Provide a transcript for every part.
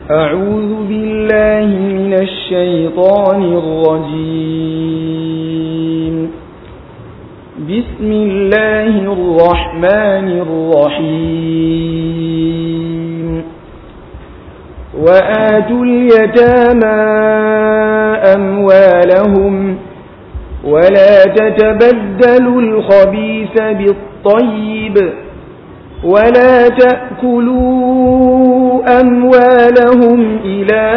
أعوذ بالله من الشيطان الرجيم بسم الله الرحمن الرحيم وآتوا اليتامى أموالهم ولا تتبدلوا الخبيث بالطيب ولا تأكلوا أموالهم إلى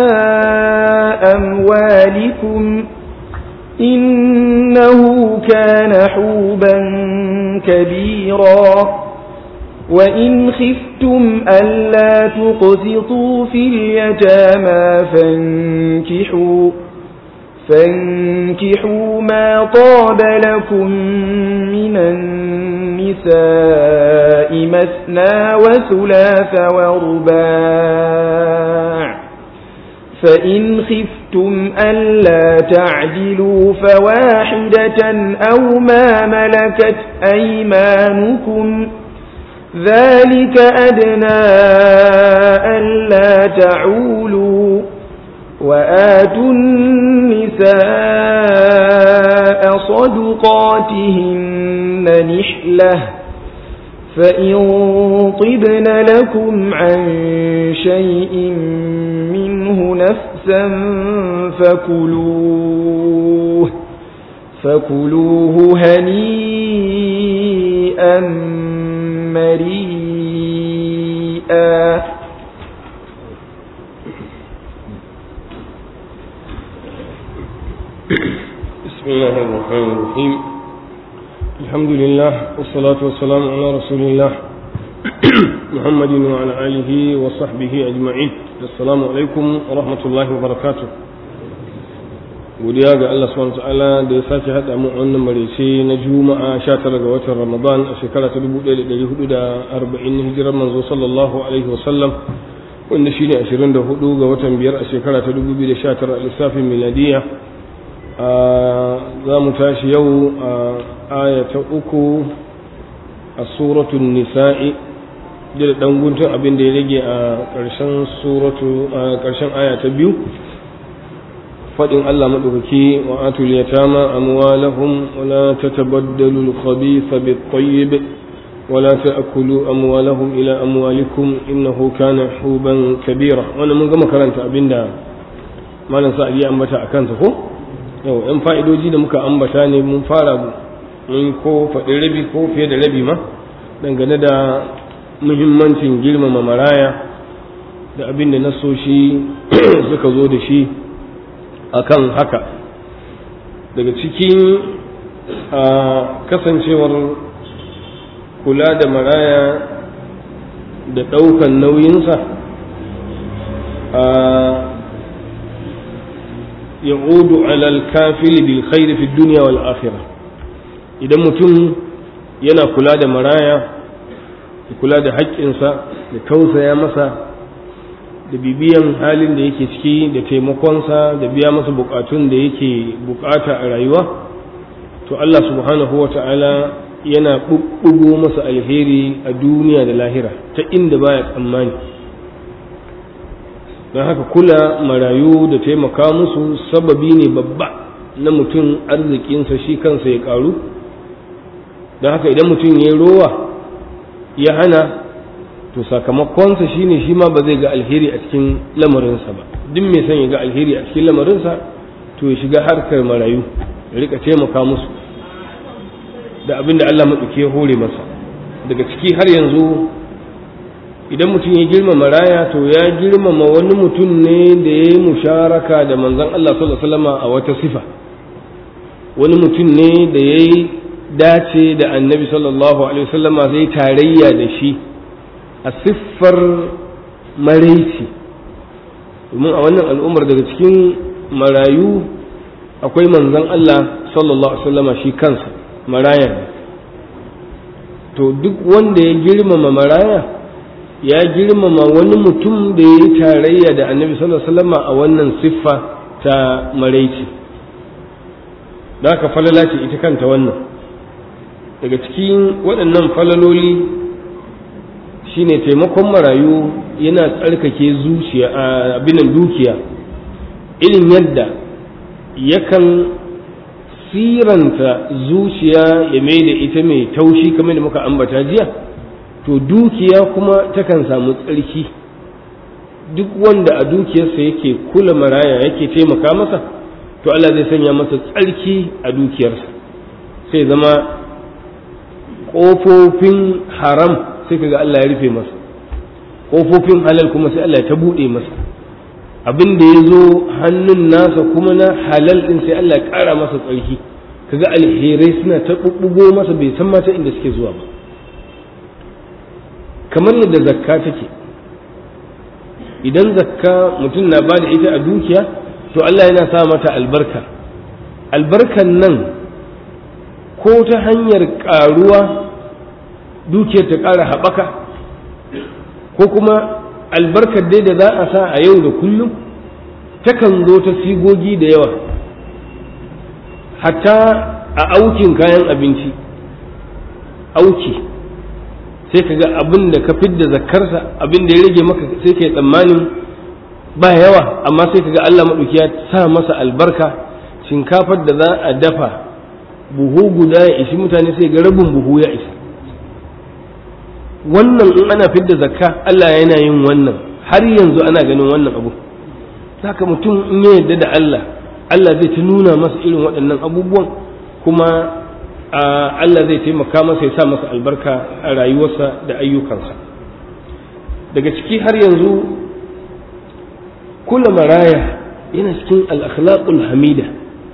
أموالكم إنه كان حوبا كبيرا وإن خفتم ألا تقسطوا في اليتامى فانكحوا فانكحوا ما طاب لكم من النساء مثنى وثلاث ورباع فإن خفتم ألا تعدلوا فواحدة أو ما ملكت أيمانكم ذلك أدنى ألا تعولوا وآتوا النساء صدقاتهن نحلة فإن طبن لكم عن شيء منه نفسا فكلوه فكلوه هنيئا مريئا بسم الله الرحمن الرحيم الحمد لله والصلاة والسلام على رسول الله محمد وعلى آله وصحبه أجمعين السلام عليكم ورحمة الله وبركاته godiya ga Allah subhanahu ta'ala da ya sake haɗa mu wannan marece na juma'a 19 ga watan Ramadan a shekara ta 1440 hijirar manzo sallallahu alaihi wa sallam wanda shine 24 ga watan biyar a shekara ta 2019 a lissafin miladiyya za mu tashi yau a aya ta uku a suratun nisa'i da ɗan guntun abin da ya rage a ƙarshen suratu a ƙarshen aya ta biyu faɗin Allah maɗaukaki wa atul yatama amwalahum wa la tatabaddalu al-khabitha bit-tayyib wa la ta'kulu amwalahum ila amwalikum innahu kana huban kabira wannan mun gama karanta abinda malam sa'id ya ambata akan sa ko yau yan fa'idoji da muka ambata ne mun fara mun ko faɗi rabi ko fiye da rabi ma dangane da muhimmancin girmama maraya da abin da nasoshi suka zo da shi akan haka daga cikin kasancewar kula da maraya da ɗaukan nauyinsa يعود على الكافل بالخير في الدنيا والآخرة idan mutum yana kula da maraya da kula da haƙƙinsa da tausaya masa da bibiyan halin da yake ciki da taimakonsa da biya masa buƙatun da yake buƙata a rayuwa to Allah subhanahu wa ta'ala yana ɓuɓɓugo masa alheri a duniya da lahira ta inda baya tsammani don haka kula marayu da taimaka musu sababi ne babba na mutum arzikinsa shi kansa ya karu don haka idan mutum ya yi rowa ya hana to sakamakonsa shine shi ma ba zai ga alheri a cikin lamarinsa ba duk mai son ya ga alheri a cikin lamarinsa to ya shiga harkar marayu ya rika taimaka musu da abin da Allah maɗauki ya hore masa daga ciki har yanzu idan mutum ya girmama raya to ya girmama wani mutum ne da ya yi musharaka da manzon Allah sallallahu alaihi a wata sifa wani mutum ne da ya yi dace da annabi sallallahu alaihi wasallama zai tarayya da shi a siffar maraici domin a wannan al'ummar daga cikin marayu akwai manzon Allah sallallahu alaihi wasallama shi kansa maraya ne to duk wanda ya girmama maraya ya girmama wani mutum da ya yi tarayya da annabi sallallahu alaihi wasallam a wannan siffa ta maraici da haka falala ce ita kanta wannan daga cikin waɗannan falaloli shine taimakon marayu yana tsarkake zuciya abinan dukiya irin yadda yakan siranta zuciya ya mai da ita mai taushi kamar da muka ambata jiya to dukiya kuma takan samu tsarki duk wanda a dukiyarsa yake kula maraya yake taimaka masa to Allah zai sanya masa tsarki a dukiyarsa sai zama ƙofofin haram sai kaga Allah ya rufe masa ƙofofin halal kuma sai Allah ya ta buɗe masa abin da ya zo hannun nasa kuma na halal ɗin sai Allah ya ƙara masa tsarki kaga alherai suna ta ɓuɓɓugo masa bai san mata inda suke zuwa ba kamar yadda zakka take idan zakka mutum na ba da ita a dukiya to Allah yana sa mata albarka albarkan nan ko ta hanyar ƙaruwa dukiyar ta ƙara haɓaka ko kuma albarkar dai da za a sa a yau da kullum takan zo ta sigogi da yawa hatta a aukin kayan abinci auki sai ka ga abin da ka fidda zakarsa abin da ya rage maka sai ka yi tsammanin ba yawa amma sai ka ga Allah maɗauki ya sa masa albarka shinkafar da za a dafa buhu guda ya ishi mutane sai ga rabin buhu ya isa wannan in ana fidda zakka Allah yana yin wannan har yanzu ana ganin wannan abu saka mutum in ya yarda da Allah Allah zai ta nuna masa irin waɗannan abubuwan kuma Allah zai taimaka masa ya sa masa albarka a rayuwarsa da ayyukansa daga ciki har yanzu kula maraya yana cikin al-akhlaqul hamida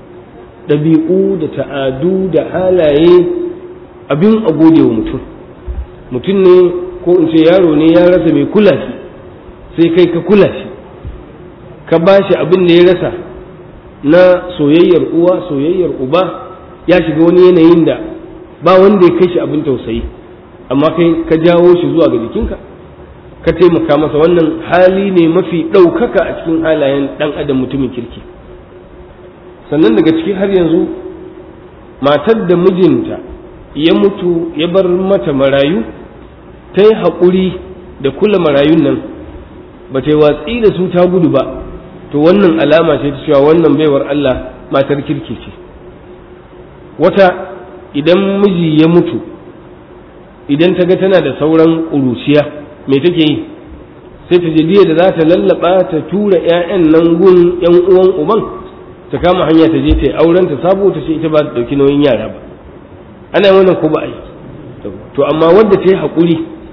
ɗabi'u da ta'adu da halaye abin a gode wa mutum mutum ne ko in ce yaro ne ya rasa mai kula shi sai kai ka kula shi ka ba shi abin da ya rasa na soyayyar uwa soyayyar uba ya shiga wani yanayin da ba wanda ya kai shi abin tausayi amma kai ka jawo shi zuwa ga jikinka ka taimaka masa wannan hali ne mafi ɗaukaka a cikin halayen ɗan adam mutumin kirki sannan daga ciki har yanzu matar da mijinta ya mutu ya bar mata marayu ta yi haƙuri da kula marayun nan ba ta yi watsi da su ta gudu ba to wannan alama ce ta cewa wannan baiwar Allah matar kirki ce wata idan miji ya mutu idan ta ga tana da sauran ƙuruciya me take yi sai ta jidiya da za ta lallaba ta tura 'ya'yan nan gun 'yan uwan uban ta kama hanya ta je ta yi auren ta sabo ta ce ita ba ta ɗauki nauyin yara ba ana wannan ko ba a yi to amma wadda ta yi haƙuri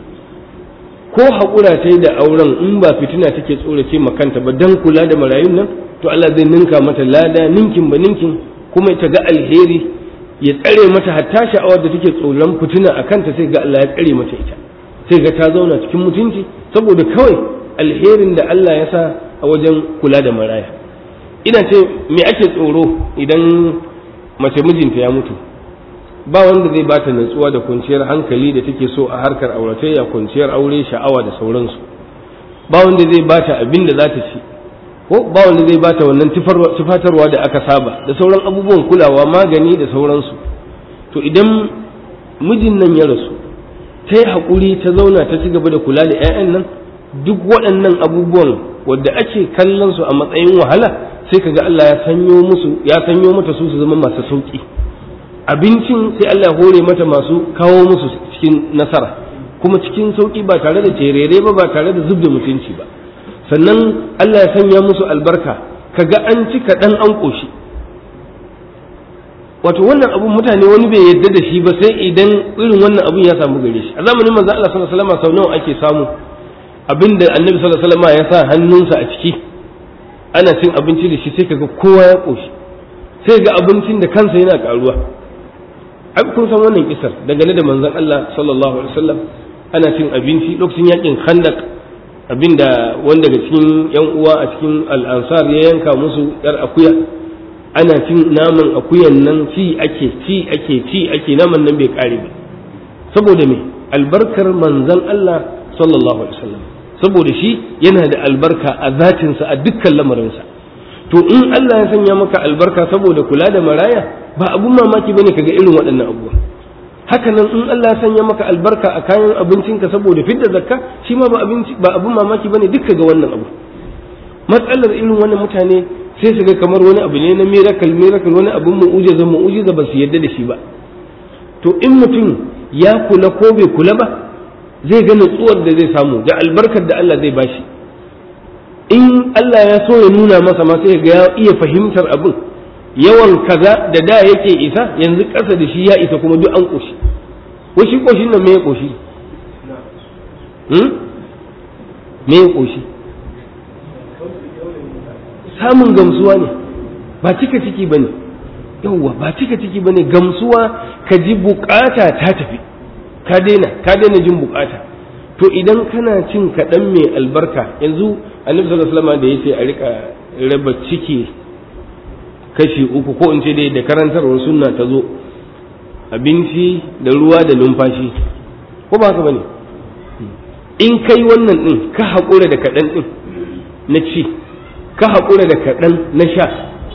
ko haƙura ta yi da auren in ba fitina take tsorace makanta ba dan kula da marayun nan to Allah zai ninka mata lada ninkin ba ninkin kuma ta ga alheri ya tsare mata hatta sha'awar da take tsoron fitina a kanta sai ga Allah ya tsare mata ita sai ga ta zauna cikin mutunci saboda kawai alherin da Allah ya sa a wajen kula da maraya ina ce me ake tsoro idan mace mijinta ya mutu ba wanda zai bata natsuwa da kwanciyar hankali da take so a harkar auratayya kwanciyar aure sha'awa da sauransu ba wanda zai bata abin da za ta ci ko ba wanda zai bata wannan tufatarwa da aka saba da sauran abubuwan kulawa magani da sauransu to idan mijin nan ya rasu ta yi haƙuri ta zauna ta ci gaba da kula da 'ya'yan nan duk waɗannan abubuwan wadda ake kallon su a matsayin wahala sai kaga Allah ya sanyo musu ya sanyo mata su su zama masu sauki abincin sai Allah ya hore mata masu kawo musu cikin nasara kuma cikin sauki ba tare da terere ba ba tare da zub da mutunci ba sannan Allah ya sanya musu albarka kaga an ci kaɗan an ƙoshi wato wannan abun mutane wani bai yadda da shi ba sai idan irin wannan abun ya samu gare shi a zamanin manzo Allah sallallahu alaihi wasallam sau nawa ake samu abinda annabi sallallahu alaihi wasallam ya sa hannunsa a ciki ana cin abinci da shi sai kaga kowa ya ƙoshi sai ga abincin da kansa yana karuwa ai kun san wannan kisar dangane da manzon Allah sallallahu alaihi wasallam ana cin abinci lokacin yakin khandak abinda wanda daga cikin yan uwa a cikin al-ansar ya yanka musu yar akuya ana cin naman akuyan nan ci ake ci ake ci ake naman nan bai kare ba saboda me albarkar manzon Allah sallallahu alaihi wasallam saboda shi yana da albarka a zatinsa a dukkan lamarinsa to in Allah ya sanya maka albarka saboda kula da maraya ba abun mamaki bane kaga irin waɗannan abubuwa haka nan in Allah ya sanya maka albarka a kayan abincinka saboda fidda zakka shi ma ba abinci ba abun mamaki bane dukka ga wannan abu matsalar irin wannan mutane sai su ga kamar wani abu ne na miracle miracle wani abun mu'ujiza mu'ujiza ba su yarda da shi ba to in mutum ya kula ko bai kula ba zai ga nutsuwar da zai samu da albarkar da Allah zai bashi in Allah ya so ya nuna masa ma sai ga ya iya fahimtar abin yawan kaza da da yake isa yanzu ƙasa da shi ya isa kuma duk an ƙoshi washi ƙoshin nan me ya ƙoshi me ya ƙoshi samun gamsuwa ne ba cika ciki ba ne yauwa ba cika ciki ba ne gamsuwa ka ji bukata ta tafi ka daina ka daina jin bukata to idan kana cin kaɗan mai albarka yanzu annabi sallallahu alaihi wasallam da yace a rika raba ciki kashi uku ko in ce dai da karantarwar sunna ta zo abinci da ruwa da numfashi ko ba haka bane in kai wannan din ka haƙura da kaɗan din na ci ka haƙura da kaɗan na sha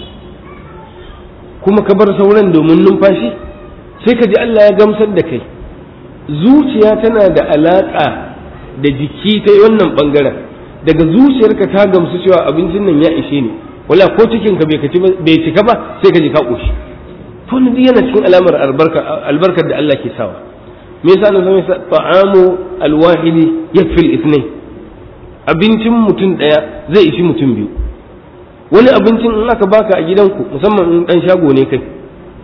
kuma ka bar sauran domin numfashi sai ka ji Allah ya gamsar da kai zuciya tana da alaƙa da jiki ta wannan ɓangaren daga zuciyarka ta gamsu cewa abincin nan ya ishe ni wala ko cikin ka bai cika ba sai ka ji ka koshi to ne duk yana cikin alamar albarkar da Allah ke sawa me yasa nan sai ta'amu alwahidi yakfil ithnain abincin mutum daya zai ishi mutum biyu wani abincin in aka baka a gidanku musamman in dan shago ne kai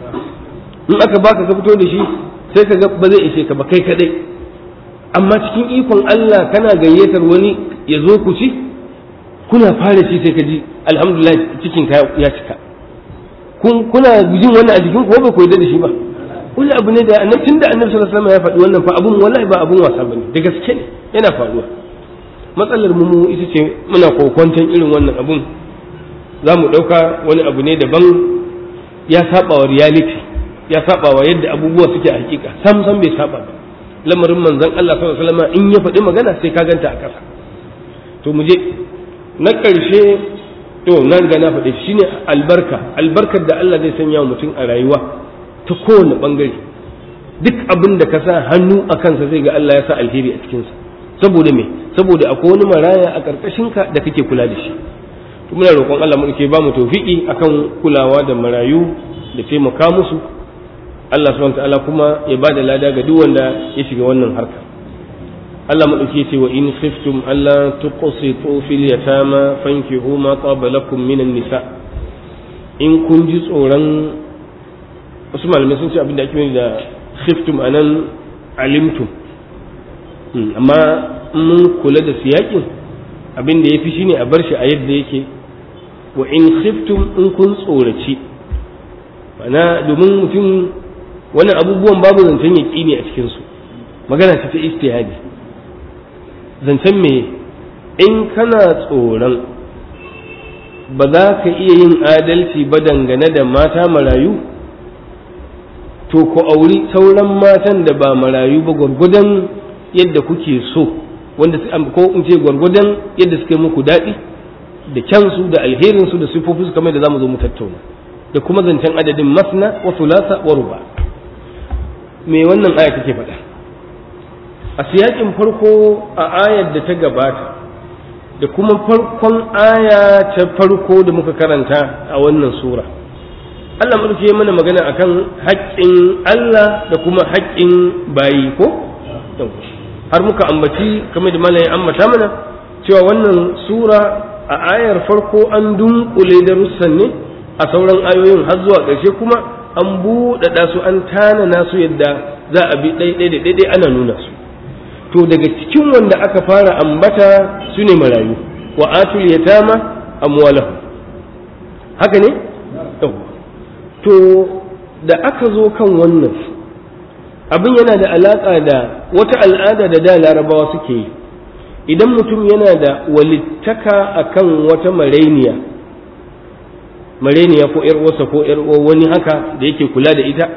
in aka baka ka fito da shi sai ka ga ba zai ishe ka ba kai kadai amma cikin ikon Allah kana gayyatar wani ya zo ku ci kuna fara ci sai ka ji alhamdulillah cikin ka ya cika kun kuna jin wannan a jikin ko ba ku yarda da shi ba wani abu ne da annabi tunda annabi sallallahu alaihi wasallam ya faɗi wannan fa abun wallahi ba abun wasa bane da gaske ne yana faruwa matsalar mu ita ce muna kokwanton irin wannan abun za mu ɗauka wani abu ne daban ya saba wa reality ya saba wa yadda abubuwa suke a hakika sam sam bai saba ba lamarin manzon Allah sallallahu alaihi wasallam in ya faɗi magana sai ka ganta a ƙasa to mu je na ƙarshe to na riga na faɗi shine albarka albarkar da Allah zai sanya wa mutum a rayuwa ta kowane ɓangare duk abin da ka sa hannu a kansa zai ga Allah ya sa alheri a cikinsa saboda me saboda akwai wani maraya a ƙarƙashinka da kake kula da shi to muna roƙon Allah mu ke ba mu tawfiki akan kulawa da marayu da taimaka musu Allah subhanahu ta'ala kuma ya ba da lada ga duk wanda ya shiga wannan harka Allah madauki ce wa in khiftum alla tuqsitu fil yatama fankihu ma taba lakum minan nisa in kun ji tsoron wasu malamai sun ce abin da ake da khiftum anan alimtum amma mun kula da siyakin abin da yafi shine a bar shi a yadda yake wa in khiftum in kun tsoraci mana domin mutum wani abubuwan babu zancen yaƙini a cikinsu magana ce ta istihadi zancen me in kana tsoron ba za ka iya yin adalci ba dangane da mata marayu to ku auri sauran matan da ba marayu ba gwargwadon yadda kuke so wanda ko in ce gwargwadon yadda suka yi muku daɗi da kyansu da alherinsu da sifofinsu kamar da za mu zo mu tattauna da kuma zancen adadin masna wa thulatha wa ruba me wannan aya take faɗa a siyakin farko a ayar da ta gabata da kuma farkon aya ta farko da muka karanta a wannan sura Allah mulki ya mana magana akan haƙƙin Allah da kuma haƙƙin bayi ko har muka ambaci kamar da malayin ambata mana cewa wannan sura a ayar farko an dunkule darussan ne a sauran ayoyin har zuwa ƙarshe kuma an buɗaɗa su an tanana su yadda za a bi ɗaiɗai da ɗaiɗai ana nuna su to daga cikin wanda aka fara ambata su ne marayu wa atul yatama amwalahu haka ne to da aka zo kan wannan abin yana da alaƙa da wata al'ada da da larabawa suke yi idan mutum yana da walittaka akan wata marainiya mareniya ko ‘yar uwarsa ko ‘yar uwar wani haka da yake kula da ita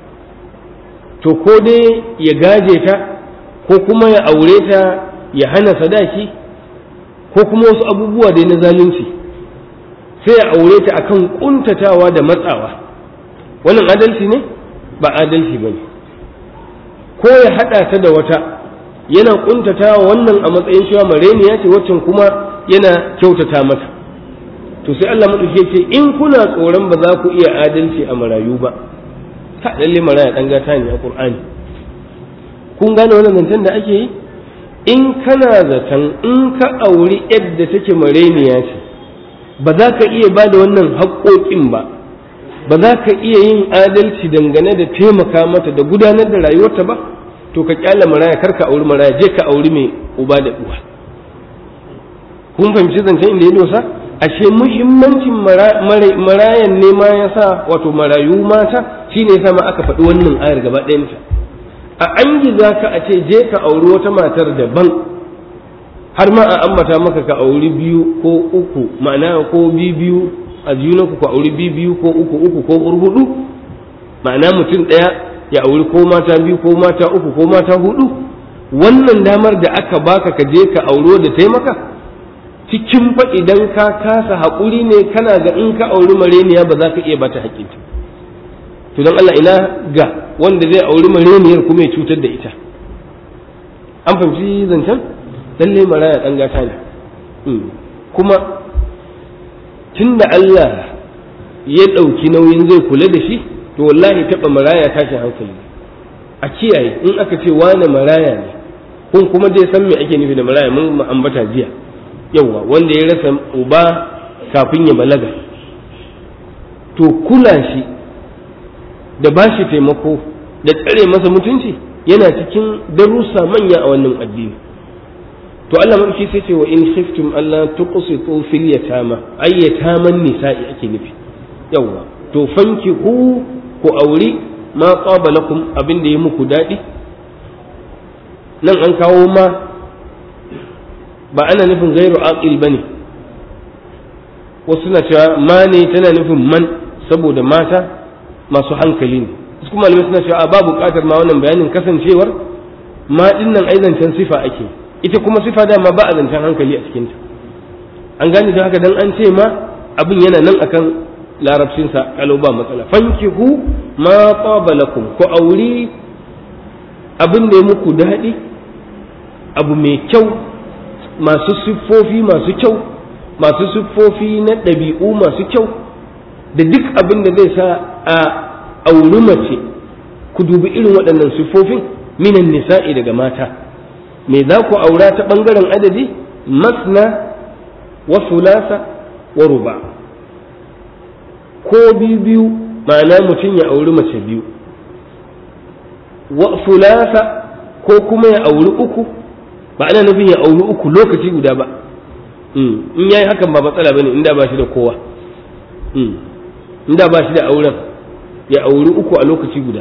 to ko dai ya gaje ta ko kuma ya aure ta ya hana sadaki ko kuma wasu abubuwa dai na zalunci sai ya aure ta akan kuntatawa da matsawa wannan adalci ne ba adalci ba ne ko ya haɗa ta da wata yana ƙuntata wannan a matsayin cewa mareniya ce waccan kuma yana kyautata mata to sai Allah maɗauki ce in kuna tsoron ba za ku iya adalci a marayu ba ka lalle maraya ɗan gata ne a ƙur'ani kun gane wannan zancen da ake yi in kana zaton in ka auri yadda take mareniya ce ba za ka iya ba da wannan haƙoƙin ba ba za ka iya yin adalci dangane da taimaka mata da gudanar da rayuwarta ba to ka kyala maraya kar ka auri maraya je ka auri mai uba da uwa kun fahimci zancen inda ya dosa ashe muhimmancin marayan ne ma ya sa wato marayu mata shine ya sa ma aka faɗi wannan ayar gaba ɗayanta a an za ka a ce je ka auri wata matar daban har ma a ambata maka ka auri biyu ko uku ma'ana ko biyu a junanku ku auri biyu ko uku uku ko hudu ma'ana mutum ɗaya ya auri ko mata biyu ko mata uku ko mata hudu wannan damar da aka baka ka je ka auro da taimaka cikin fa idan ka kasa haƙuri ne kana ga in ka auri mareniya ba za ka iya bata haƙƙinta to don Allah ina ga wanda zai auri mareniyar kuma ya cutar da ita an fahimci zancen lalle maraya ɗan gata ne kuma tunda Allah ya ɗauki nauyin zai kula da shi to wallahi taɓa maraya tashin hankali a kiyaye in aka ce wane maraya ne kun kuma dai san me ake nufi da maraya mun ambata jiya yawa wanda ya rasa uba kafin ya balaga to kula shi da ba shi taimako da tsare masa mutunci yana cikin darussa manya a wannan addini to Allah madauki sai ce wa in khiftum alla tuqsitu fil yatama ay yataman nisa'i ake nufi yawa to fanki hu ku auri ma qaba lakum abin da ya muku dadi nan an kawo ma ba ana nufin gairu aqil bane wasu na cewa ma ne tana nufin man saboda mata masu hankali ne su kuma malamai suna cewa ba buƙatar ma wannan bayanin kasancewar ma dinnan ai zancen sifa ake ita kuma sifa dama ba a zancen hankali a cikinta an gane don haka dan an ce ma abin yana nan akan larabcinsa kalau ba matsala fankihu ma taba lakum ku auri abin da ya muku daɗi abu mai kyau masu siffofi masu kyau masu siffofi na ɗabi'u masu kyau da duk abin da zai sa a auri mace ku dubi irin waɗannan siffofin minan nisa'i daga mata me za ku aura ta ɓangaren adadi masna wa sulasa wa ruba ko biyu biyu ma'ana mutum ya auri mace biyu wa sulasa ko kuma ya auri uku ba ana nufin ya auri uku lokaci guda ba in yayi hakan ba matsala bane inda ba shi da kowa inda ba shi da auren ya auri uku a lokaci guda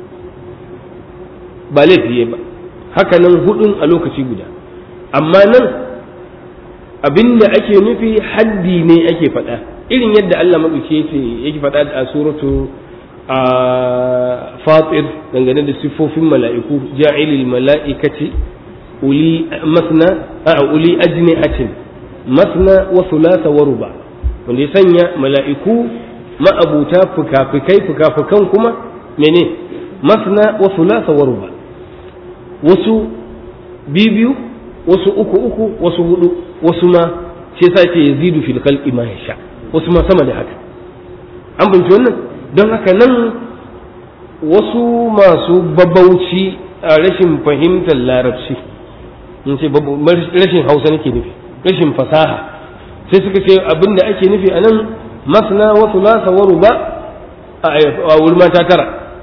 ba laifi ba haka nan hudun a lokaci guda amma nan abinda ake nufi haddi ne ake faɗa irin yadda Allah maɗauki yake yake faɗa a suratu a fatir dangane da siffofin mala'iku ja'ilil mala'ikati uli masna a uli ajnihatin masna wa thulatha wa ruba wanda ya sanya mala'iku ma'abuta fuka-fukai fuka-fukan kuma mene masna wa thulatha wa ruba wasu biyu wasu uku uku wasu hudu wasu ma shi yasa ce yazidu fil khalqi ma yasha wasu ma sama da haka an binci wannan don haka nan wasu masu babauci a rashin fahimtar larabci in ce rashin hausa nake nufi rashin fasaha sai suka ce abin da ake nufi a nan masna wa thulatha wa ruba a wurin mata tara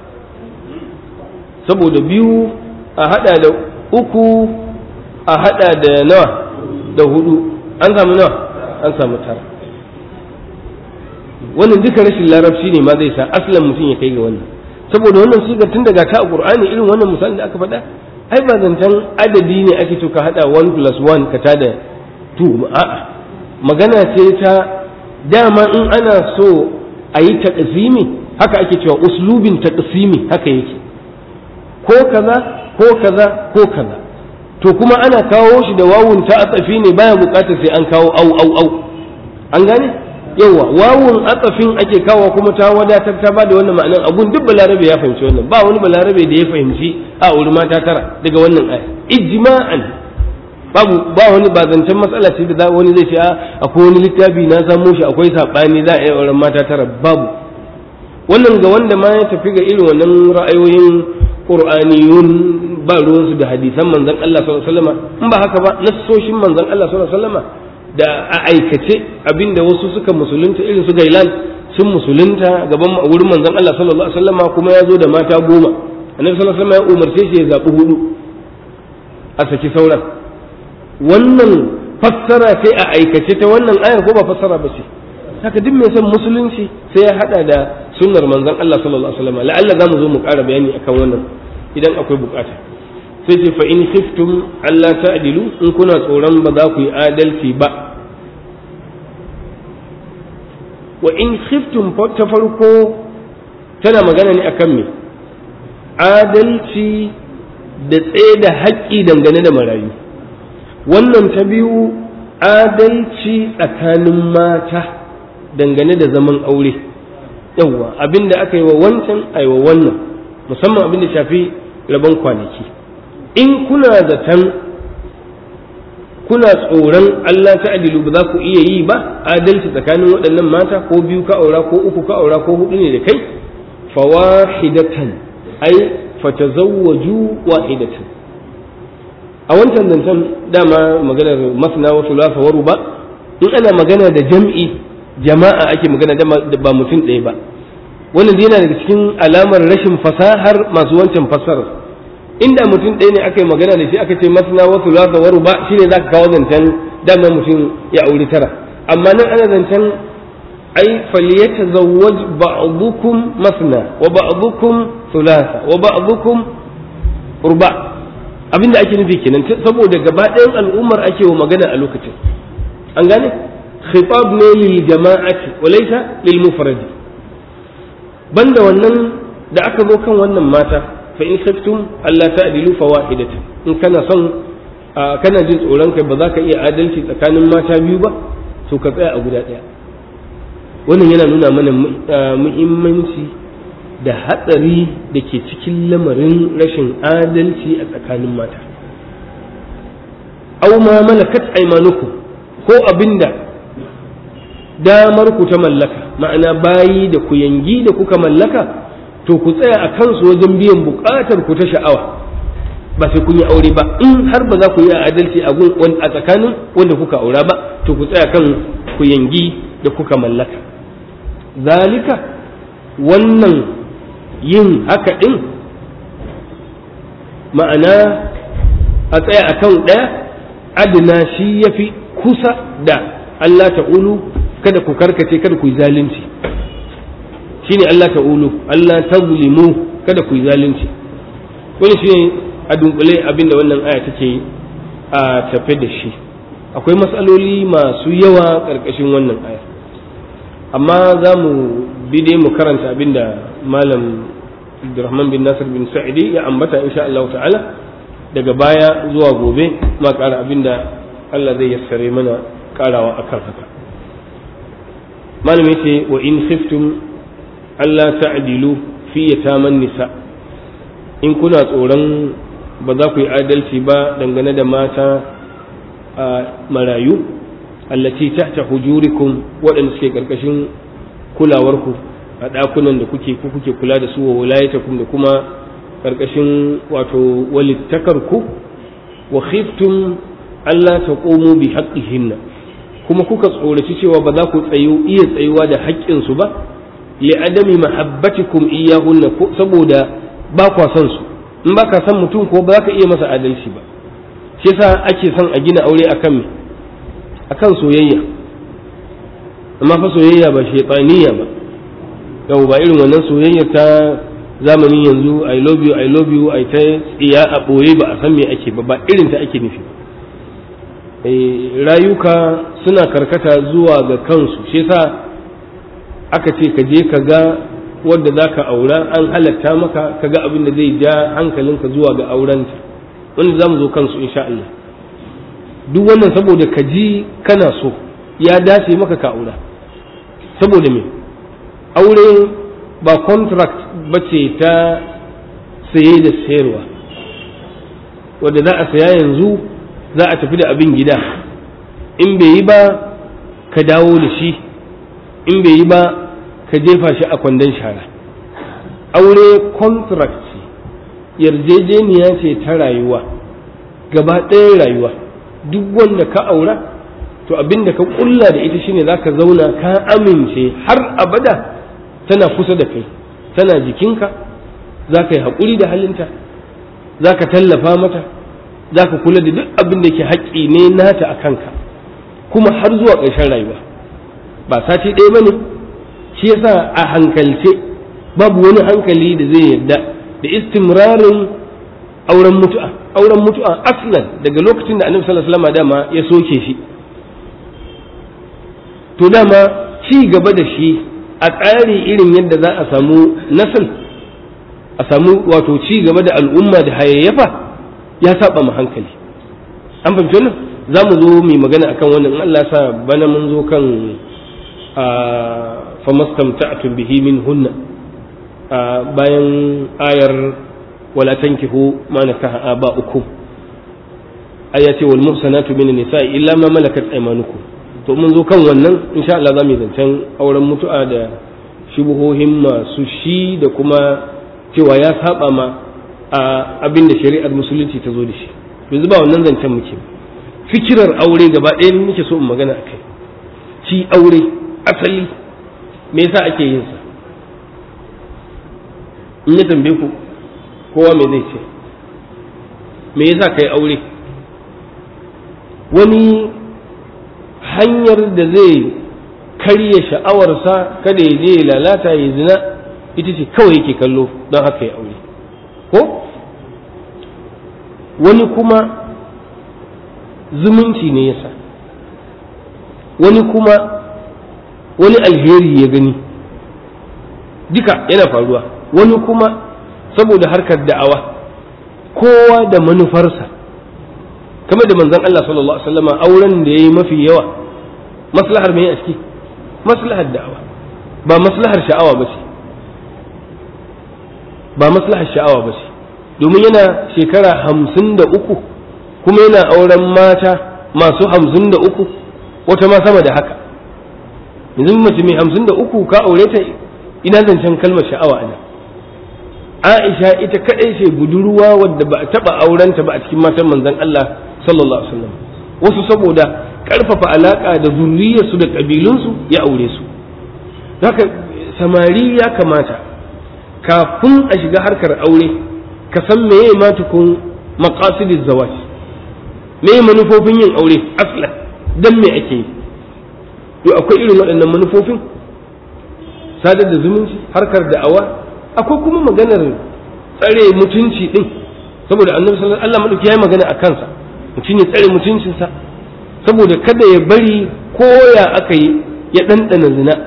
saboda biyu a hada da uku a hada da nawa da hudu an samu nawa an samu tara wannan duka rashin larabci ne ma zai sa aslan mutum ya kai ga wannan saboda wannan sigar tun daga ta a qur'ani irin wannan misalin da aka faɗa ai ba zancen adadi ne ake to ka hada 1 plus 1 ka tada 2 a'a magana ce ta dama in ana so a yi taqsimi haka ake cewa uslubin taqsimi haka yake ko kaza ko kaza ko kaza to kuma ana kawo shi da wawun ta atsafi ne baya bukatar sai an kawo au au au an gane yawa wawun atsafin ake kawo kuma ta wadatar ta bada wannan ma'anan abun duk balarabe ya fahimci wannan ba wani balarabe da ya fahimci a wuri mata tara daga wannan aya ijma'an babu ba wani ba zancen matsala ce da wani zai ce akwai wani littafi na samo shi akwai sabani za a yi auren mata tara babu wannan ga wanda ma ya tafi ga irin wannan ra'ayoyin qur'aniyun ba ruwansu da hadisan manzon Allah sallallahu alaihi wasallam in ba haka ba nassoshin manzon Allah sallallahu alaihi wasallam da a aikace abinda wasu suka musulunta irin su gailan sun musulunta gaban wurin manzon Allah sallallahu alaihi wasallam kuma ya zo da mata goma annabi sallallahu alaihi wasallam ya umarce shi ya zabi hudu a saki sauran wannan fassara sai a aikace ta wannan ayar ko ba fassara ba ce haka duk mai son musulunci sai ya hada da sunnar manzon Allah sallallahu alaihi wasallam la'alla zamu zo mu ƙara bayani akan wannan idan akwai bukata sai ce fa in khiftum alla ta'dilu in kuna tsoron ba za ku yi adalci ba wa in khiftum ta farko tana magana ne akan me adalci da tsaye da haƙƙi dangane da marayu wannan ta biyu adalci tsakanin mata dangane da zaman aure yawwa abinda aka yi wa wancan a yi wa wannan musamman abin da shafi rabon kwanaki in kuna zaton kuna tsoron Allah ta adilu ba za ku iya yi ba adalci tsakanin waɗannan mata ko biyu ka aura ko uku ka aura ko hudu ne da kai fawahidatan ai fatazawwaju wahidatan a wancan zancen dama maganar masna wa thulatha wa ruba in ana magana da jam'i jama'a ake magana da ba mutum ɗaya ba wannan yana daga cikin alamar rashin fasahar masu wancan fassarar inda mutum ɗaya ne aka yi magana da shi aka ce masna wa thulatha wa ruba shine zaka kawo zancen dama mutum ya auri tara amma nan ana zancen ai falyatazawwaj ba'dukum masna wa ba'dukum thulatha wa ba'dukum ruba abinda ake nufi kenan saboda gaba ɗayan al'ummar ake wa magana a lokacin an gane khitab ne lil jama'ati wa laysa lil mufradi banda wannan da aka zo kan wannan mata fa in khiftum alla ta'dilu fawahidatan in kana son kana jin tsoron kai ba za ka iya adalci tsakanin mata biyu ba to ka tsaya a guda ɗaya wannan yana nuna mana muhimmanci da hatsari da ke cikin lamarin rashin adalci a tsakanin mata au ma malakat aimanukum ko abinda damar ku ta mallaka ma'ana bayi da ku yangi da kuka mallaka to ku tsaya a kansu wajen biyan bukatar ku ta sha'awa ba sai kun yi aure ba in har ba za ku yi adalci a tsakanin wanda kuka aura ba to ku tsaya kan ku yangi da kuka mallaka zalika wannan yin haka ɗin ma'ana a tsaya a kan ɗaya adina shi ya fi kusa da Allah ta'ulu kada ku karkace kada ku yi zalunci shi ne Allah ta'ulu Allah ta zulimu kada ku yi zalunci wani shi ne a dunkule abinda wannan aya take a tafe da shi akwai matsaloli masu yawa ƙarƙashin wannan aya amma za mu bi dai mu karanta abinda malam Abdurrahman bin Nasir bin Sa'idi ya ambata insha Allah ta'ala daga baya zuwa gobe ma ƙara abinda Allah zai yassare mana ƙarawa akan haka malam yace wa in khiftum Allah ta'dilu fi yataman nisa in kuna tsoron ba za ku yi adalci ba dangane da mata a marayu allati tahta hujurikum waɗanda suke ƙarƙashin kulawarku a ɗakunan da kuke ku kuke kula da su wa wilayatakum da kuma ƙarƙashin wato walittakarku wa khiftum Allah ta ƙomo bi haqqihinna kuma kuka tsoraci cewa ba za ku tsayu iya tsayuwa da haƙƙinsu ba li adami mahabbatikum iyahunna saboda ba kwa son su in ba ka son mutum ko ba za ka iya masa adalci ba shi yasa ake son a gina aure akan me akan soyayya amma fa soyayya ba shaytaniya ba yau ba irin wannan soyayya ta zamanin yanzu i love you i love you ai ta tsiya a boye ba a san me ake ba ba irin ta ake nufi rayuka suna karkata zuwa ga kansu shi yasa aka ce ka je ka ga wadda za ka aura an halatta maka ka ga abin da zai ja hankalinka zuwa ga aurenta wanda za mu zo kansu insha Allah duk wannan saboda ka ji kana so ya dace maka ka aura saboda me aure ba contract bace ta saye da sayarwa wadda za a saya yanzu za a tafi da abin gida in bai yi ba ka dawo da shi in bai yi ba ka jefa shi a kwandon shara aure contract ce yarjejeniya ce ta rayuwa gaba ɗaya rayuwa duk wanda ka aura to abin da ka kulla da ita shine za ka zauna ka amince har abada tana kusa da kai tana jikinka za ka yi haƙuri da halinta za ka tallafa mata za ka kula da duk abin da ke haƙƙi ne nata a kanka kuma har zuwa ƙarshen rayuwa ba sati ɗaya ba ne shi yasa a hankalce babu wani hankali da zai yarda da istimrarin auren mutu'a auren mutu'a aslan daga lokacin da annabi sallallahu alaihi wasallam dama ya soke shi to dama ci gaba da shi a tsari irin yadda za a samu nasal a samu wato ci gaba da al'umma da hayayyafa ya saba mu hankali an fahimci wannan za mu zo mai magana akan wannan in Allah sa bana mun zo kan famastamta'tum bihi min hunna bayan ayar wala tankihu ma nakaha aba'ukum aya ce wal muhsanatu min nisa'i illa ma malakat aymanukum to mun zo kan wannan insha Allah za mu yi zancen auren mutu'a da shubuhohin masu shi da kuma cewa ya saba ma a abin da shari'ar musulunci ta zo da shi yanzu ba wannan zancen muke fikirar aure gaba ɗaya muke so in magana a kai shi aure asali me yasa ake yin sa in ya tambaye ku kowa me zai ce me yasa kai aure wani hanyar da zai karya sha'awarsa kada ya je ya lalata ya zina ita ce kawai yake kallo don haka ya aure ko wani kuma zumunci ne yasa wani kuma wani alheri ya gani duka yana faruwa wani kuma saboda harkar da'awa kowa da manufarsa kamar da manzon Allah sallallahu alaihi wasallama auren da yayi mafi yawa maslahar me a ciki maslahar da'awa ba maslahar sha'awa ba ce ba maslahar sha'awa ba ce domin yana shekara hamsin da uku kuma yana auren mata masu hamsin da uku wata ma sama da haka yanzu mace mai hamsin da uku ka aure ta ina zancen kalmar sha'awa ana aisha ita kadai ce budurwa wadda ba a taba aurenta ba a cikin matan manzon Allah sallallahu alaihi wasallam wasu saboda karfafa alaka da zurriyarsu da kabilunsu ya aure su haka samari ya kamata kafin a shiga harkar aure ka san meye ma tukun maqasidiz zawaj meye manufofin yin aure aslan dan me ake yi to akwai irin waɗannan manufofin sadar da zumunci harkar da'awa akwai kuma maganar tsare mutunci din saboda annabi sallallahu alaihi wasallam Allah yayi magana a kansa mutum ya tsare mutuncinsa saboda kada ya bari koya aka yi ya ɗanɗana zina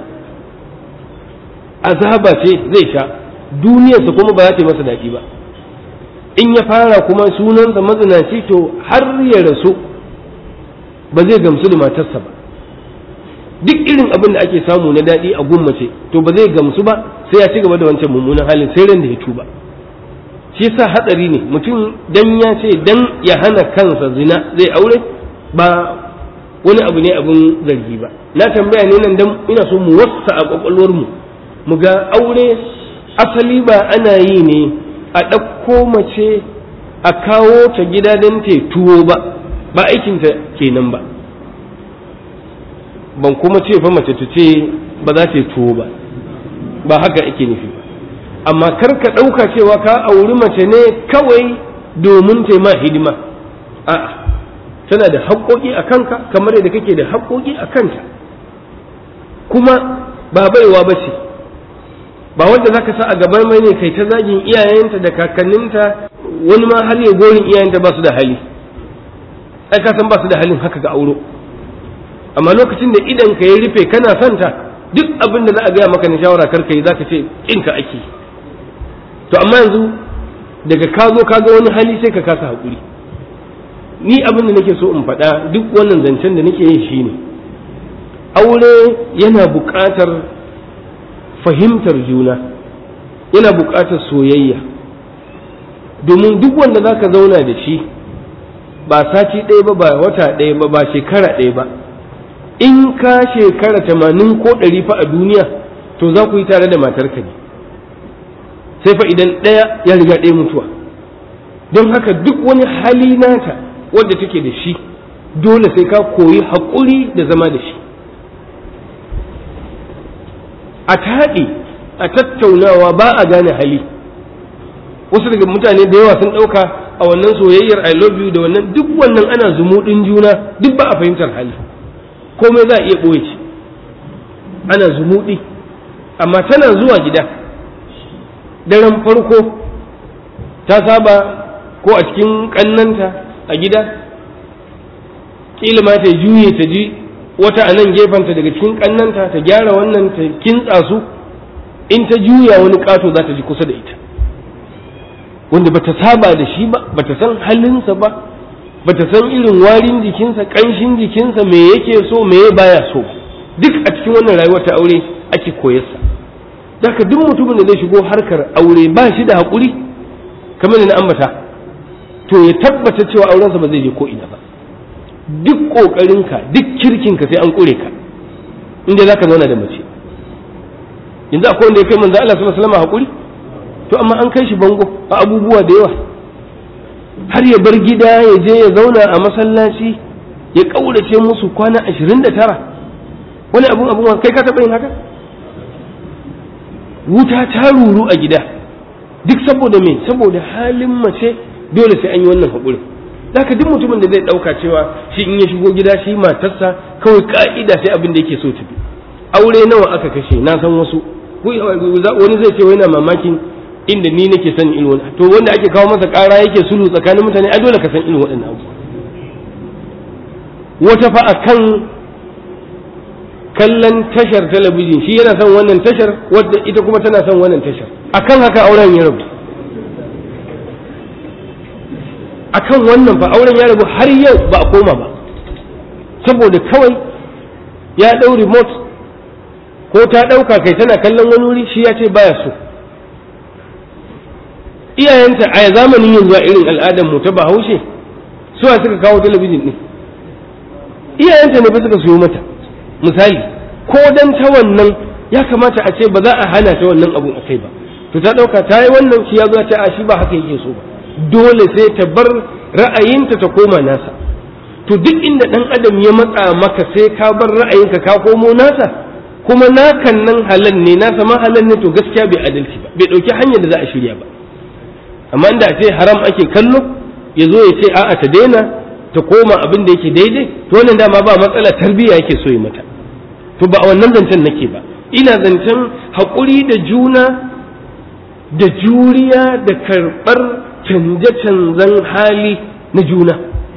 azaba ce zai sha duniyarsa kuma ba za ta yi masa daɗi ba in ya fara kuma sunansa mazinaci to har ya rasu ba zai gamsu da matarsa ba duk irin abin da ake samu na daɗi a gummace to ba zai gamsu ba sai ya ci gaba da wancan mummunan halin sai ran da ya tuba shi yasa hatsari ne mutum dan ya ce dan ya hana kansa zina zai aure ba wani abu ne abin zargi ba na tambaya ne nan dan ina so mu wassa a kwakwalwar mu mu ga aure asali ba ana yi ne a ɗauko mace a kawo ta gida don ta tuwo ba ba aikinta kenan ba ban kuma ce fa mace ta ce ba za ta yi tuwo ba ba haka ake nufi ba amma kar ka ɗauka cewa ka auri mace ne kawai domin ta ma hidima a'a tana da haƙoƙi a kanka kamar yadda kake da haƙoƙi a kanta kuma ba baiwa ba ce ba wanda zaka sa a gaban mai ne kai ta zagin iyayenta da kakanninta wani ma har ya gorin iyayenta ba su da hali ai ka san ba su da halin haka ga auro amma lokacin da idan ka ya rufe kana son ta duk abin da za a gaya maka na shawara kar ka yi zaka ce kin ka ake to amma yanzu daga ka zo ka ga wani hali sai ka kasa hakuri ni abin da nake so in faɗa duk wannan zancen da nake yi shine aure yana buƙatar fahimtar juna yana buƙatar soyayya domin duk wanda za ka zauna da shi ba sati ɗaya ba ba wata ɗaya ba ba shekara ɗaya ba in ka shekara tamanin ko ɗari fa a duniya to za ku yi tare da matarka ne sai fa idan ɗaya ya riga ɗaya mutuwa don haka duk wani hali nata wadda take da shi dole sai ka koyi haƙuri da zama da shi a taɗi a tattaunawa ba a gane hali wasu daga mutane da yawa sun ɗauka a wannan soyayyar i love you da wannan duk wannan ana zumuɗin juna duk ba a fahimtar hali komai za a iya ɓoye shi ana zumuɗi amma tana zuwa gida daren farko ta saba ko a cikin ƙannanta a gida ƙila ma ta juye ta ji wata a nan gefenta daga cikin ƙannanta ta gyara wannan ta kintsa su in ta juya wani ƙato za ta ji kusa da ita wanda bata saba da shi ba bata san halinsa ba bata san irin warin jikinsa ƙanshin jikinsa me yake so me baya so duk a cikin wannan rayuwar ta aure ake koyarsa daga duk mutumin da zai shigo harkar aure ba shi da haƙuri kamar na ambata to ya tabbata cewa aurensa ba zai je ko ina ba duk ƙoƙarinka duk kirkinka sai an ƙure ka inda za ka zauna da mace yanzu akwai wanda ya kai manzo Allah sallallahu alaihi wasallam haƙuri to amma an kai shi bango a abubuwa da yawa har ya bar gida ya je ya zauna a masallaci ya ƙaurace musu kwana ashirin da tara wani abun abun kai ka taɓa yin haka wuta ta ruru a gida duk saboda me saboda halin mace dole sai an yi wannan haƙurin zaka duk mutumin da zai ɗauka cewa shi in ya shigo gida shi matarsa kawai ka'ida sai abin da yake so tafi aure nawa aka kashe na san wasu wani zai ce yana mamakin inda ni nake san irin wani to wanda ake kawo masa ƙara yake sulhu tsakanin mutane ai dole ka san irin waɗannan abu wata fa akan kallon tashar talabijin shi yana son wannan tashar wadda ita kuma tana son wannan tashar akan haka auren ya rabu akan wannan fa auren ya rabu har yau ba a koma ba saboda kawai ya ɗau remote ko ta ɗauka kai tana kallon wani wuri shi ya ce baya so iyayenta a zamanin yanzu a irin al'adar mu ta bahaushe suwa suka kawo talabijin ɗin iyayenta ne fa suka siyo mata misali ko dan ta wannan ya kamata a ce ba za a hana ta wannan abun a kai ba to ta ɗauka ta yi wannan shi ya zo ta a shi ba haka yake so ba dole sai ta bar ra'ayinta ta koma nasa to duk inda ɗan adam ya matsa maka sai ka bar ra'ayinka ka komo nasa kuma nakan nan halal ne nasa ma halal ne to gaskiya bai adalci ba bai ɗauki hanyar da za a shirya ba amma inda a ce haram ake kallo ya zo ya ce a'a ta daina ta koma abin da yake daidai to wannan dama ba matsala tarbiyya yake so yi mata to ba a wannan zancen nake ba ina zancen haƙuri da juna da juriya da karɓar canje-canzan hali na juna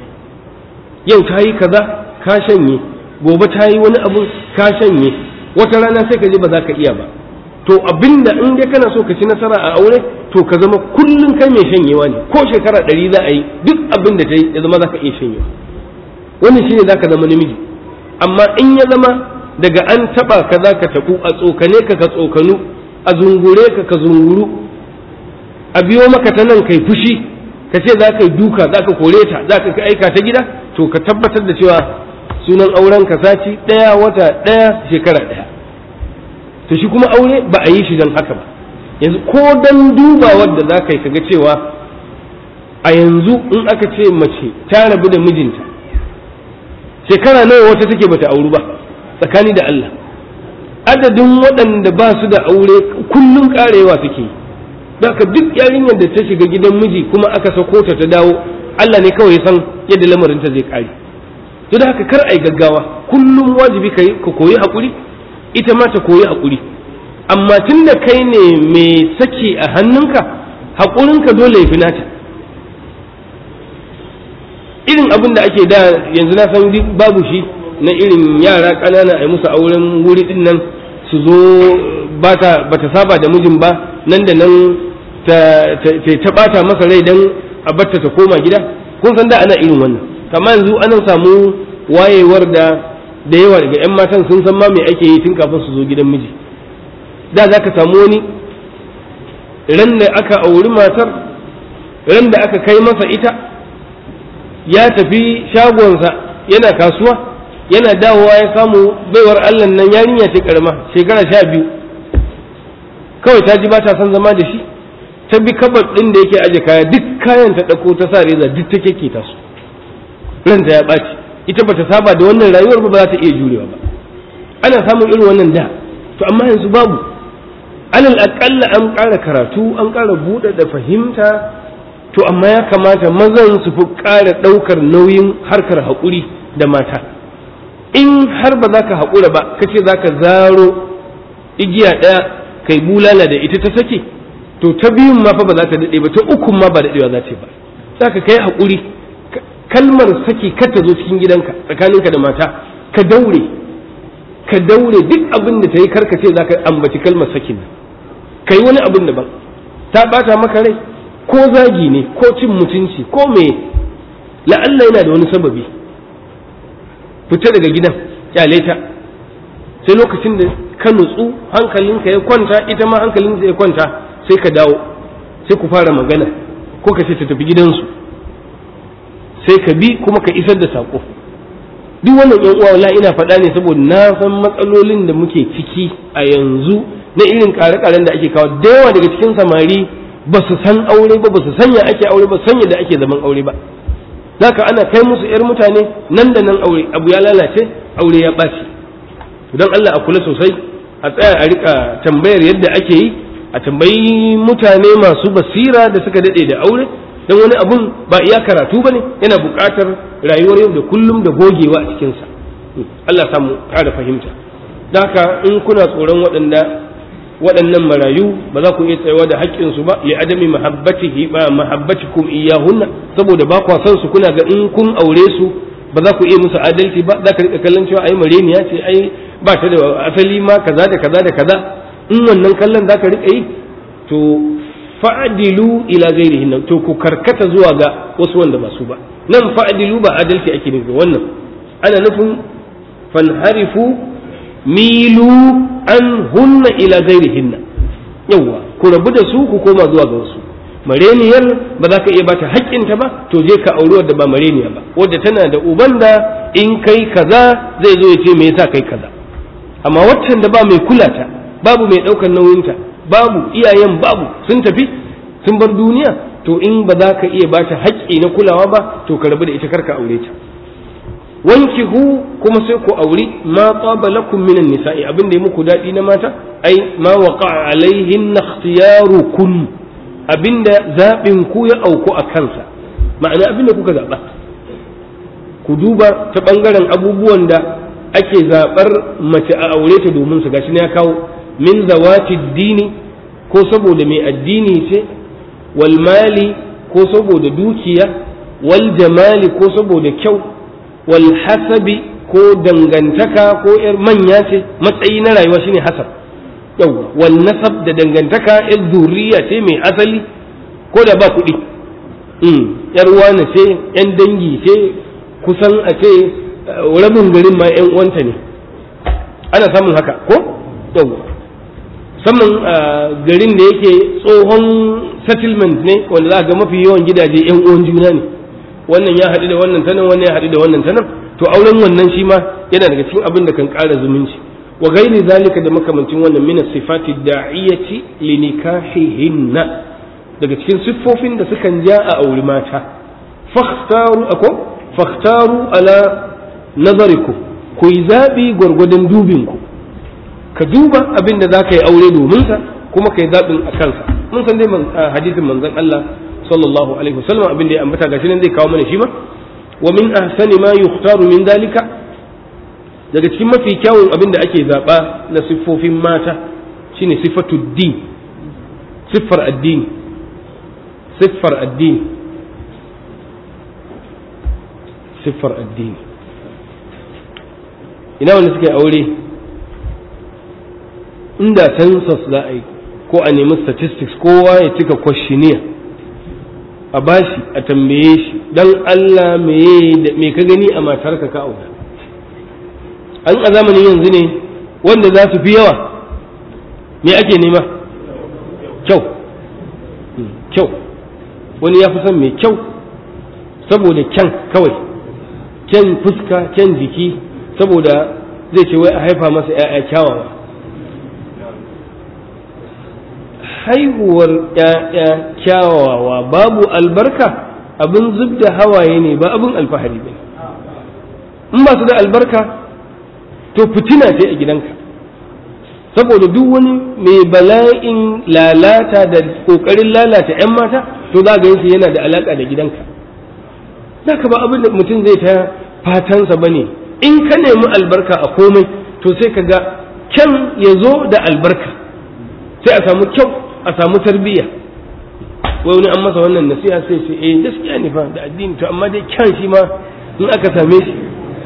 yau ta yi kaza ka shanye gobe ta yi wani abu ka shanye wata rana sai ka je ba za ka iya ba to abinda in dai kana so ka ci nasara a aure to ka zama kullum kai mai shanyewa ne ko shekara ɗari za a yi duk abin da ta yi ya zama za ka iya shanyewa wannan shine za ka zama namiji amma in ya zama daga an taɓa ka za ka taɓu a tsokane ka ka tsokanu a zungure ka ka zunguru a biyo maka ta nan kai fushi ka ce za ka yi duka za ka kore ta za ka aika ta gida to ka tabbatar da cewa sunan auren ka sati ɗaya wata ɗaya shekara ɗaya to shi kuma aure ba a yi shi don haka ba yanzu ko don duba wadda za ka yi kaga cewa a yanzu in aka ce mace ta rabu da mijinta shekara nawa wata take bata auru ba tsakani da Allah adadin waɗanda ba su da aure kullum karewa suke yi haka duk yarinyar da ta shiga gidan miji kuma aka sako ta ta dawo Allah ne kawai san yadda lamarinta zai kare to da haka kar ai gaggawa kullum wajibi ka koyi hakuri ita ma ta koyi hakuri amma tun da kai ne mai saki a hannunka haƙurinka dole ya fi nata irin abin da ake da yanzu na san babu shi na irin yara ƙanana a yi musu auren wuri din nan su zo ba ta saba da mijin ba nan da nan ta ɓata masa rai don a batta ta koma gida kun san da ana irin wannan amma yanzu ana samu wayewar da da yawa daga 'yan matan sun san ma me ake yi tun kafin su zo gidan miji da za ka samu wani ran da aka auri matar ran da aka kai masa ita ya tafi shagonsa yana kasuwa yana dawowa ya samu baiwar allah nan yarinya ce karama shekara sha biyu kawai ta ji ba ta son zama da shi ta bi kabar ɗin da yake aje kaya duk kayan ta ɗauko ta sa reza duk ta keke ta su ranta ya ɓaci ita bata saba da wannan rayuwar ba ba za ta iya jurewa ba ana samun irin wannan da to amma yanzu babu alal aƙalla an ƙara karatu an ƙara buɗe da fahimta to amma ya kamata mazan su fi ƙara ɗaukar nauyin harkar haƙuri da mata in har ba za ka haƙura ba ka ce za ka zaro igiya ɗaya kai bulala da ita ta sake to ta biyun ma fa ba za ta daɗe ba ta ukun ma ba daɗewa za ta ba za ka kai haƙuri kalmar saki kar ta zo cikin gidanka tsakaninka da mata ka daure ka daure duk abin da ta yi karka ce za ka ambaci kalmar sakin ka yi wani abin daban ta ɓata maka rai ko zagi ne ko cin mutunci ko me la'alla yana da wani sababi fita daga gidan kyale ta sai lokacin da ka nutsu hankalinka ya kwanta ita ma hankalinka ya kwanta sai ka dawo sai ku fara magana ko ka ce ta tafi gidansu sai ka bi kuma ka isar da saƙo duk wannan yan uwa wala ina faɗa ne saboda na san matsalolin da muke ciki a yanzu na irin ƙare-ƙaren da ake kawo da yawa daga cikin samari ba su san aure ba ba su sanya ake aure ba sanya da ake zaman aure ba zaka ana kai musu yar mutane nan da nan aure abu ya lalace aure ya ɓaci don Allah a kula sosai a tsaya a rika tambayar yadda ake yi a tambayi mutane masu basira da suka daɗe da aure don wani abun ba iya karatu ba ne yana buƙatar rayuwar yau da kullum da gogewa a cikinsa Allah samu ƙara fahimta da haka in kuna tsoron waɗanda waɗannan marayu ba za ku iya tsayawa da haƙƙinsu ba li adami mahabbatihi ba mahabbatikum iyahunna saboda ba kwa son su kuna ga in kun aure su ba za ku iya musu adalci ba za ka rika kallon cewa ai mareniya ce ai ba ta da asali ma kaza da kaza da kaza in wannan kallon za ka rika yi to fa'adilu ila ghairihin to ku karkata zuwa ga wasu wanda ba su ba nan fa'adilu ba adalci ake nufi wannan ana nufin fanharifu milu an hunna ila ghairihinna yawa ku rabu da su ku koma zuwa ga wasu mareniyar ba za ka iya bata haƙƙinta ba to je ka auri wadda ba mareniya ba wadda tana da uban da in kai kaza zai zo ya ce me yasa kai kaza amma waccan da ba mai kula ta babu mai ɗaukar nauyinta babu iyayen babu sun tafi sun bar duniya to in ba za ka iya bata haƙƙi na kulawa ba to ka rabu da ita karka aure ta wankihu kuma sai ku auri ma tsaba lakum minan nisa'i abin da ya muku daɗi na mata ai ma waqa alaihin ikhtiyarukun abinda zaɓin ku ya auku a kansa ma'ana abinda kuka zaɓa ku duba ta ɓangaren abubuwan da ake zaɓar mace a aure ta domin su gashi ya kawo min zawati dini ko saboda mai addini ce wal mali ko saboda dukiya wal jamali ko saboda kyau wal hasabi ko dangantaka ko yar manya ce matsayi na rayuwa shine hasab yau wal nasab da dangantaka yar zuriya ce mai asali ko da ba kuɗi yar wani ce yan dangi ce kusan a ce rabin garin ma yan uwanta ne ana samun haka ko yau saman garin da yake tsohon settlement ne wanda za ga mafi yawan gidaje yan uwan juna ne wannan ya haɗu da wannan tanan wannan ya haɗu da wannan tanan to auren wannan shi ma yana daga cikin abin da kan ƙara zumunci wa gairi zalika da makamancin wannan min sifati da'iyati li nikahihinna daga cikin siffofin da sukan ja a auri mata fakhtaru ako fakhtaru ala nazarikum ku yi zabi gwargwadon dubin ku ka duba abin da za ka yi aure domin sa kuma ka yi zaɓin a kansa mun san dai hadisin manzon Allah sallallahu alaihi wasallam abin da ya ambata gashi nan zai kawo mana shi ma wa min ahsani ma yukhtaru min dalika daga cikin mafi kyawun abin da ake zaba na siffofin mata shine sifatu din siffar addini siffar addini siffar addini ina wanda suka yi aure inda census za a yi ko a nemi statistics kowa ya cika questionnaire a bashi a tambaye shi dan Allah me ka gani a matarka ka aura an a zamanin yanzu ne wanda za su fi yawa me ake nema kyau kyau wani ya fi son mai kyau saboda kyan kawai kyan fuska kyan jiki saboda zai ce wai a haifa masa 'ya'ya kyawawa haihuwar ‘ya'ya kyawawa babu albarka abin zub da hawaye ne ba abin alfahari ba in ba su da albarka to fitina ce a gidanka saboda duk wani mai bala'in lalata da ƙoƙarin lalata ‘yan mata to za ga yansu yana da alaƙa da gidanka za ka ba abin da mutum zai ta fatansa ba ne in ka nemi albarka a komai to sai ka ga kyan ya zo da albarka sai a samu kyau a samu tarbiyya wai wani an masa wannan nasiha sai ce eh gaskiya ne fa da addini to amma dai kyan shi ma in aka same shi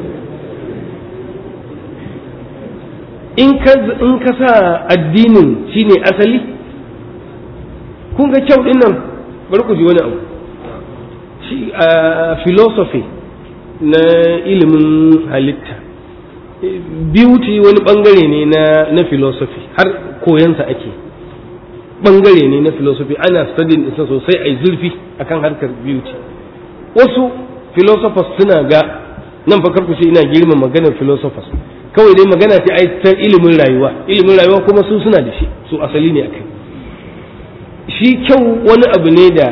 in ka in ka sa addinin shine asali kun ga kyau din nan bari ku ji wani abu shi a philosophy na ilimin halitta beauty wani bangare ne na na philosophy har koyansa ake bangare ne na philosophy ana studying isa sosai a zurfi akan harkar beauty wasu philosophers suna ga nan fa karku ce ina girma maganar philosophers kawai dai magana ce ai ta ilimin rayuwa ilimin rayuwa kuma su suna da shi su asali ne akai shi kyau wani abu ne da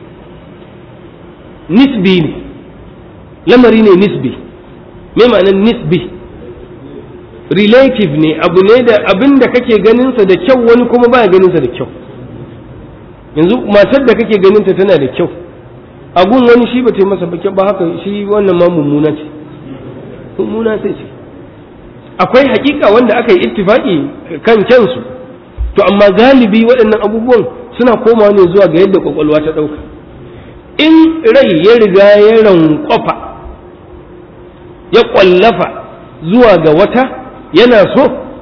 nisbi ne lamari ne nisbi me ma'anar nisbi relative ne abu ne da abin da kake ganinsa da kyau wani kuma baya ganinsa da kyau yanzu matar da kake ganinta tana da kyau agun wani shi ba ta masa ba ba haka shi wannan ma mummuna ce mummuna sai ce akwai hakika wanda aka yi ittifaki kan kyansu to amma galibi waɗannan abubuwan suna komawa ne zuwa ga yadda kwakwalwa ta ɗauka in rai ya riga ya rankwafa ya ƙwallafa zuwa ga wata yana so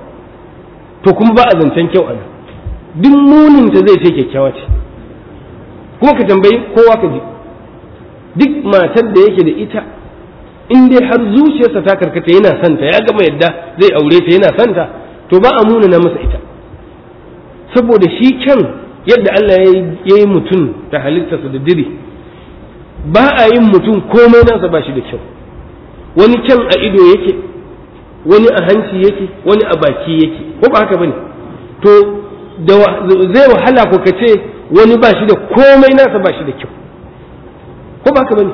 to kuma ba a zancen kyau ana duk muninta zai ce kyakkyawa ce kuma ka tambayi kowa ka ji duk matar da yake da ita in dai har zuciyarsa ta karkata yana santa ya gama yadda zai aure ta yana santa to ba a munana masa ita saboda shi kyan yadda Allah ya yi mutum ta halittarsa da diri ba a yin mutum komai nasa ba shi da kyau wani kyan a ido yake wani a hanci yake wani a baki yake ko ba haka bane to zai wahala ko ka ce wani ba shi da komai nasa ba shi da kyau ko ba haka bane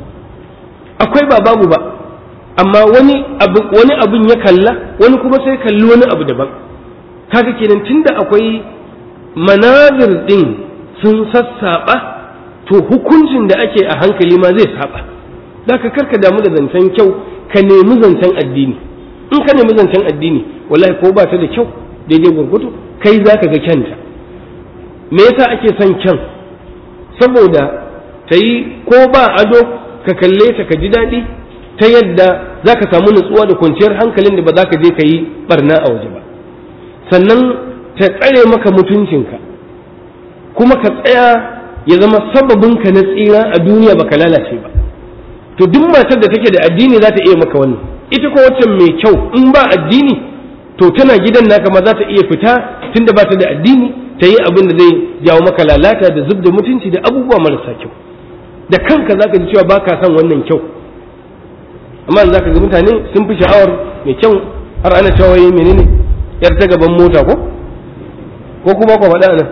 akwai ba babu ba amma wani abu wani abun ya kalla wani kuma sai kalli wani abu daban kaga kenan tunda akwai manazir din sun sassaba to hukuncin da ake a hankali ma zai saba zaka karka damu da zancen kyau ka nemi zancen addini in ka nemi zancen addini wallahi ko ba ta da kyau daidai gurgudu kai zaka ga kyanta me yasa ake son kyan saboda ta yi ko ba ado ka kalle ta ka ji daɗi ta yadda za ka samu nutsuwa da kwanciyar hankalin da ba za ka je ka yi barna a waje ba sannan ta tsare maka mutuncinka kuma ka tsaya ya zama sababinka na tsira a duniya baka lalace ba to duk matar da take da addini za ta iya maka wannan ita ko wacce mai kyau in ba addini to tana gidan naka ma za ta iya fita tunda ba ta da addini ta yi abin da zai jawo maka lalata da zub da mutunci da abubuwa marasa kyau da kanka zaka ji cewa baka son wannan kyau amma zaka ga mutane sun fi sha'awar mai kyau har ana cewa yi menene yar ta gaban mota ko ko kuma ku faɗa nan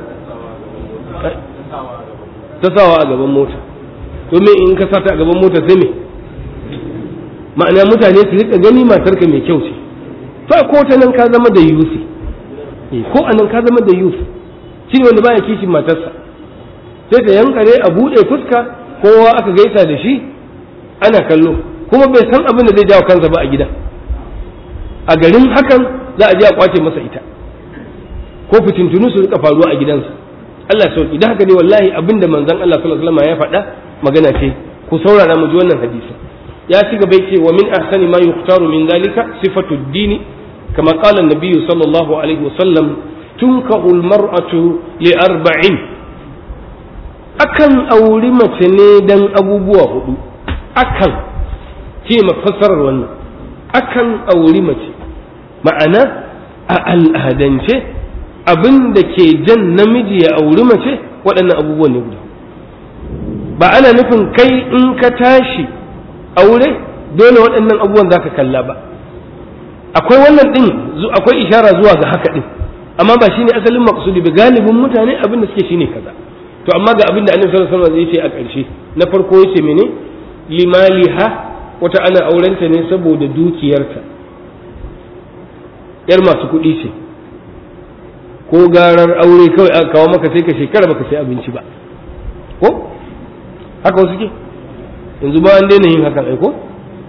ta sawa a gaban mota to me in ka sa ta a gaban mota sai me ma'ana mutane su rika gani matarka mai kyau ce to ko ta nan ka zama da yusi ko a nan ka zama da yusi shi ne wanda baya kishin matarsa sai ta yankare a buɗe fuska kowa aka gaisa da shi ana kallo kuma bai san abin da zai jawo kansa ba a gida a garin hakan za a je a kwace masa ita ko fitintunu su rika faruwa a gidansa Allah sauki idan haka ne wallahi abin da manzon Allah sallallahu alaihi wasallam ya faɗa magana ce ku saurara mu ji wannan hadisi ya ci gaba yake wa min ahsani ma yukhtaru min zalika sifatu ad-din kama qala an-nabiy sallallahu alaihi wasallam tunkahu al-mar'atu li arba'in akan auri mace ne dan abubuwa hudu akan ce mafassarar wannan akan auri mace ma'ana a al'adance abin da ke jan namiji ya auri mace waɗannan abubuwan ne guda ba ana nufin kai in ka tashi aure dole waɗannan abubuwan za ka kalla ba akwai wannan ɗin akwai ishara zuwa ga haka ɗin amma ba shine asalin maqsudi ba galibin mutane abin da suke shine kaza to amma ga abin da annabi sallallahu alaihi wasallam ya ce a ƙarshe na farko yace mene limaliha wata ana aurenta ne saboda dukiyarta yar masu kuɗi ce ko garar aure kawai aka kawo maka sai ka shekara baka sai abinci ba ko haka wasu ke yanzu ba an daina yin hakan ai ko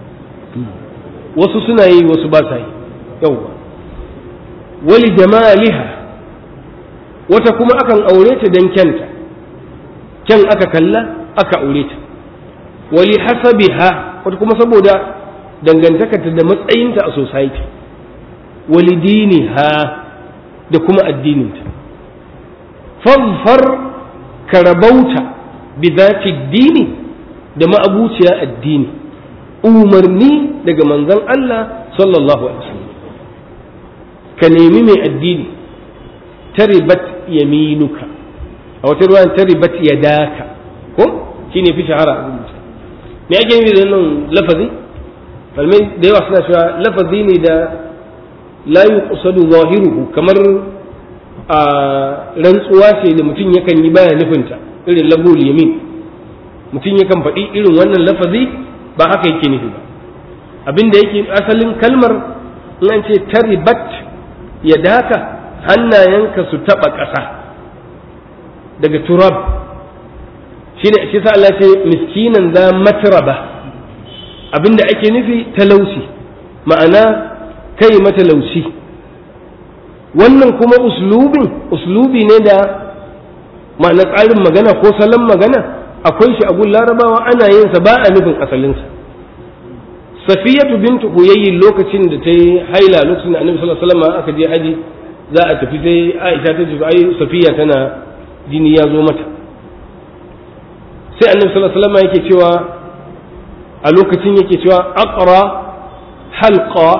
wasu suna yi wasu ba sa yi yauwa wali jamaliha wata kuma akan aure ta don kyanta kyan aka kalla aka aure ta wali hasabiha wata kuma saboda dangantakarta da matsayinta a society wali diniha da kuma addininta fadfar karabauta bi zati dini da ma'abuciya addini umarni daga manzon Allah sallallahu alaihi wasallam ka nemi mai addini taribat yaminuka a wata ruwan taribat yadaka ko shine fi shahara a rubuta me ake nufi da nan lafazi falmai da yawa suna cewa lafazi ne da la yuqsadu zahiruhu kamar a rantsuwa ce da mutum yakan yi baya nufinta irin labul yamin mutum yakan faɗi irin wannan lafazi ba haka yake nufi ba abinda yake asalin kalmar in an ce taribat ya daka hannayenka su taɓa ƙasa daga turab shi ne shi sa Allah ce miskinan za matraba abinda ake nufi talauci ma'ana kai matalauci wannan kuma uslubin uslubi ne da ma'ana tsarin magana ko salon magana akwai shi a gun larabawa ana yin sa ba a nufin asalinsa safiyatu bintu huyayyin lokacin da ta yi haila lokacin da annabi sallallahu alaihi wasallam aka je haji za a tafi sai aisha ta ce ai safiya tana jini ya zo mata sai annabi sallallahu alaihi wasallam yake cewa a lokacin yake cewa aqra halqa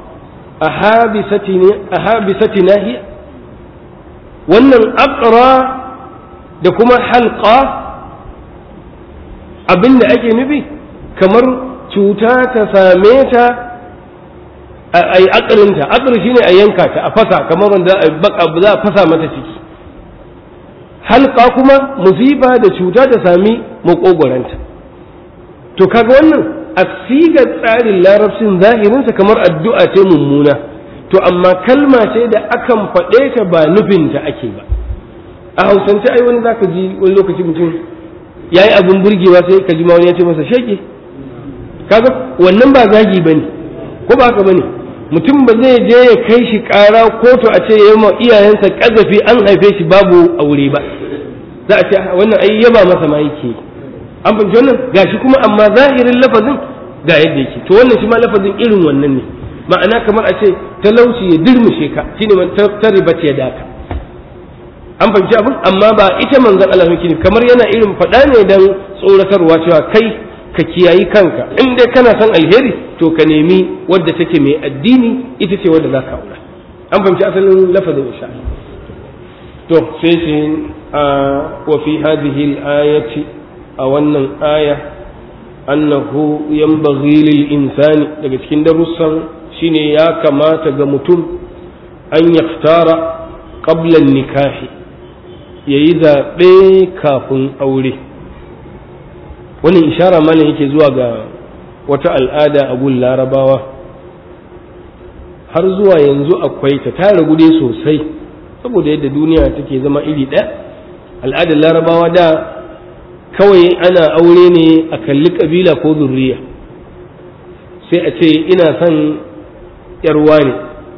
ahabisati nahiya wannan aqra da kuma halqa abinda ake nufi kamar cuta ta same ta a yi akalinta akali shine a yanka ta a fasa kamar wanda za a fasa mata ciki halka kuma musifa da cuta ta sami makogoranta to kaga wannan a sigar tsarin larabcin zahirinsa kamar addu'a ce mummuna to amma kalma ce da akan faɗe ta ba nufinta ake ba a hausance ai wani zaka ji wani lokaci mutum ya yi abin burgewa sai ka ji ma wani ya ce masa sheke kaga wannan ba zagi ba ne ko ba haka ba ne mutum ba zai je ya kai shi ƙara kotu a ce ya ma iyayensa ƙazafi an haife shi babu aure ba za a ce wannan ai yaba masa ma yake an fahimci wannan gashi kuma amma zahirin lafazin ga yadda yake to wannan shi ma lafazin irin wannan ne ma'ana kamar a ce talauci ya dirmushe ka shine man taribat ya daka an fahimci abin amma ba ita manzon Allah yake kamar yana irin faɗa ne dan tsoratarwa cewa kai ka kiyayi kanka in dai kana son alheri to ka nemi wadda take mai addini ita ce wadda za ka aura an fahimci asalin lafazin insha to sai shi wa fi hadhihi al-ayati a wannan aya annahu yanbaghi lil insani daga cikin darussan shine ya kamata ga mutum an yaftara qabla nikahi yayi zaɓe kafin aure wannan ishara malam yake zuwa ga wata al'ada a gun larabawa har zuwa yanzu akwai ta ta ragu dai sosai saboda yadda duniya take zama iri ɗaya al'adar larabawa da kawai ana aure ne a kalli ƙabila ko zurriya sai a ce ina son yarwa ne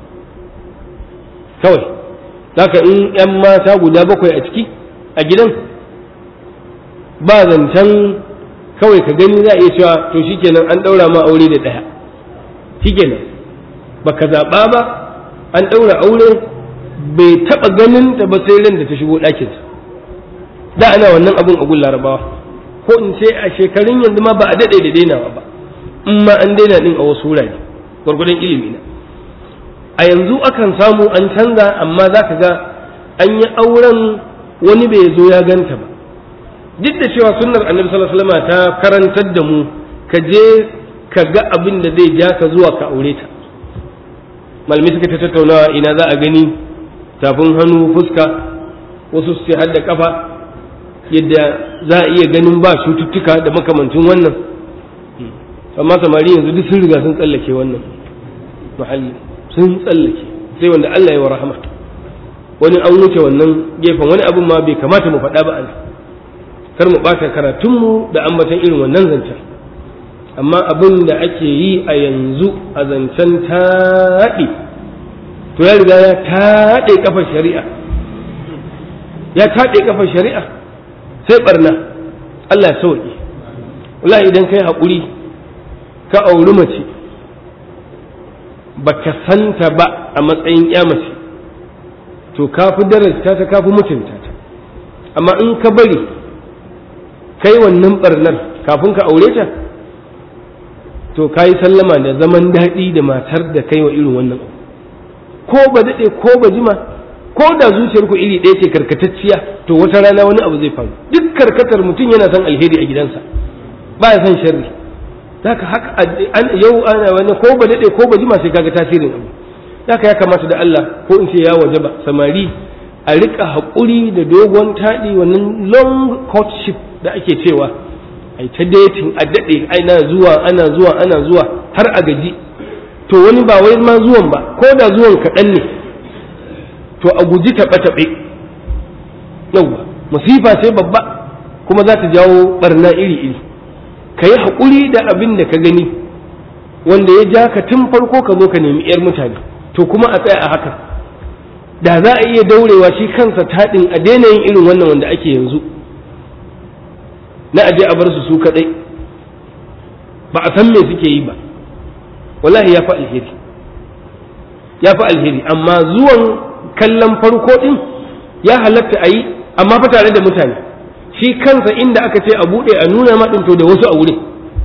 kawai zaka in 'yan mata guda bakwai a ciki a gidan ba zancen kawai ka gani za a iya cewa to shikenan an ɗaura ma aure da ɗaya shikenan ba ka zaɓa ba an ɗaura aure bai taɓa ganin ta ba sai ran da ta shigo ɗakinsa da ana wannan abun a gun larabawa ko in ce a shekarun yanzu ma ba a daɗe da dainawa ba in ma an daina ɗin a wasu wurare gwargwadon ilimi na a yanzu akan samu an canza amma za ka ga an yi auren wani bai zo ya ganta ba duk da cewa sunnar annabi sallallahu alaihi wasallam ta karantar da mu ka je ka ga abin da zai ja ka zuwa ka aure ta malamai suka ta tattaunawa ina za a gani tafin hannu fuska wasu su ce har da kafa yadda za a iya ganin ba cututtuka da makamancin wannan amma samari yanzu duk sun riga sun tsallake wannan mahalli sun tsallake sai wanda Allah ya wa rahama wani an wuce wannan gefen wani abin ma bai kamata mu faɗa ba a kar mu ɓata karatunmu da ambatan irin wannan zancen amma abin da ake yi a yanzu a zancen taɗi to ya riga ya taɗe kafar shari'a ya taɗe kafar shari'a sai barna Allah ya sauƙi wallahi idan kai haƙuri ka auri mace baka santa ba a matsayin ya mace to ka fi darasta ta ka fi mutunta ta amma in ka bari kai wannan barnar kafin ka aure ta to ka yi sallama da zaman daɗi da matar da kai wa irin wannan ko ba daɗe ko ba jima ko da zuciyar ku iri ɗaya ce karkatacciya to wata rana wani abu zai faru duk karkatar mutum yana son alheri a gidansa ba ya son sharri zaka haka yau ana wani ko ba daɗe ko ba jima sai kaga tasirin abu zaka ya kamata da Allah ko in ce ya wajaba samari a rika haƙuri da dogon taɗi wannan long courtship da ake cewa ai ta dating a daɗe ana zuwa ana zuwa ana zuwa har a gaji to wani ba wai ma zuwan ba ko da zuwan kaɗan ne to a guji taɓe-taɓe yauwa musifa ce babba kuma za ta jawo ɓarna iri-iri ka yi haƙuri da abin da ka gani wanda ya ja ka tun farko ka zo ka nemi 'yar mutane to kuma a tsaya a haka da za a iya daurewa shi kansa taɗin a daina yin irin wannan wanda ake yanzu na aje a bar su su kaɗai ba a san me suke yi ba wallahi ya fi alheri ya fi alheri amma zuwan kallon farko ɗin ya halatta a yi amma fa tare da mutane shi kansa inda aka ce a buɗe a nuna ma to da wasu a wurin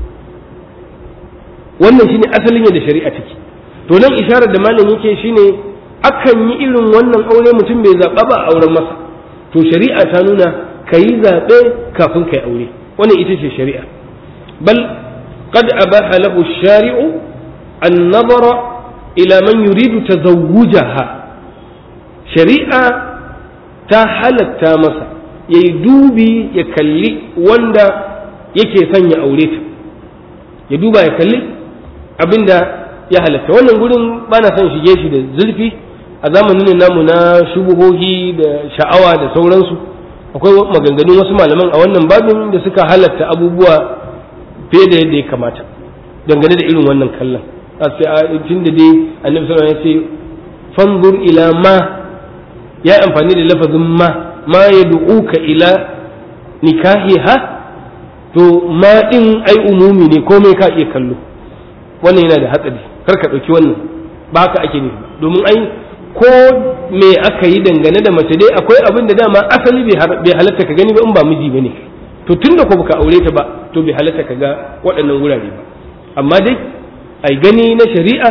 wannan shine asalin yadda shari'a take to nan isharar da malam yake shine akan yi irin wannan aure mutum bai zaɓa ba a auren masa to shari'a ta nuna ka yi zaɓe kafin ka yi aure wannan ita ce shari'a bal qad abaha lahu shari'u an nazara ila man yuridu tazawwujaha shari'a ta halatta masa ya yi dubi ya kalli wanda yake son ya aure ta ya duba ya kalli abinda ya halatta wannan gurin ba na son shige shi da zurfi a zamanin namu na shubuhohi da sha'awa da sauransu akwai maganganun wasu malaman a wannan babin da suka halatta abubuwa fiye da yadda ya kamata dangane da irin wannan kallon tun da dai annabi sallallahu alaihi wasallam ya ce fanzur ila ma ya amfani da lafazin ma ma ya du'uka ila nikahiha to ma din ai umumi ne komai ka iya kallo wannan yana da hatsari kar ka ɗauki wannan ba haka ake nufi domin ai ko me aka yi dangane da mace dai akwai abin da dama asali bai halatta ka gani ba in ba miji bane to tunda ko baka aure ta ba to bai halatta ka ga waɗannan wurare ba amma dai ai gani na shari'a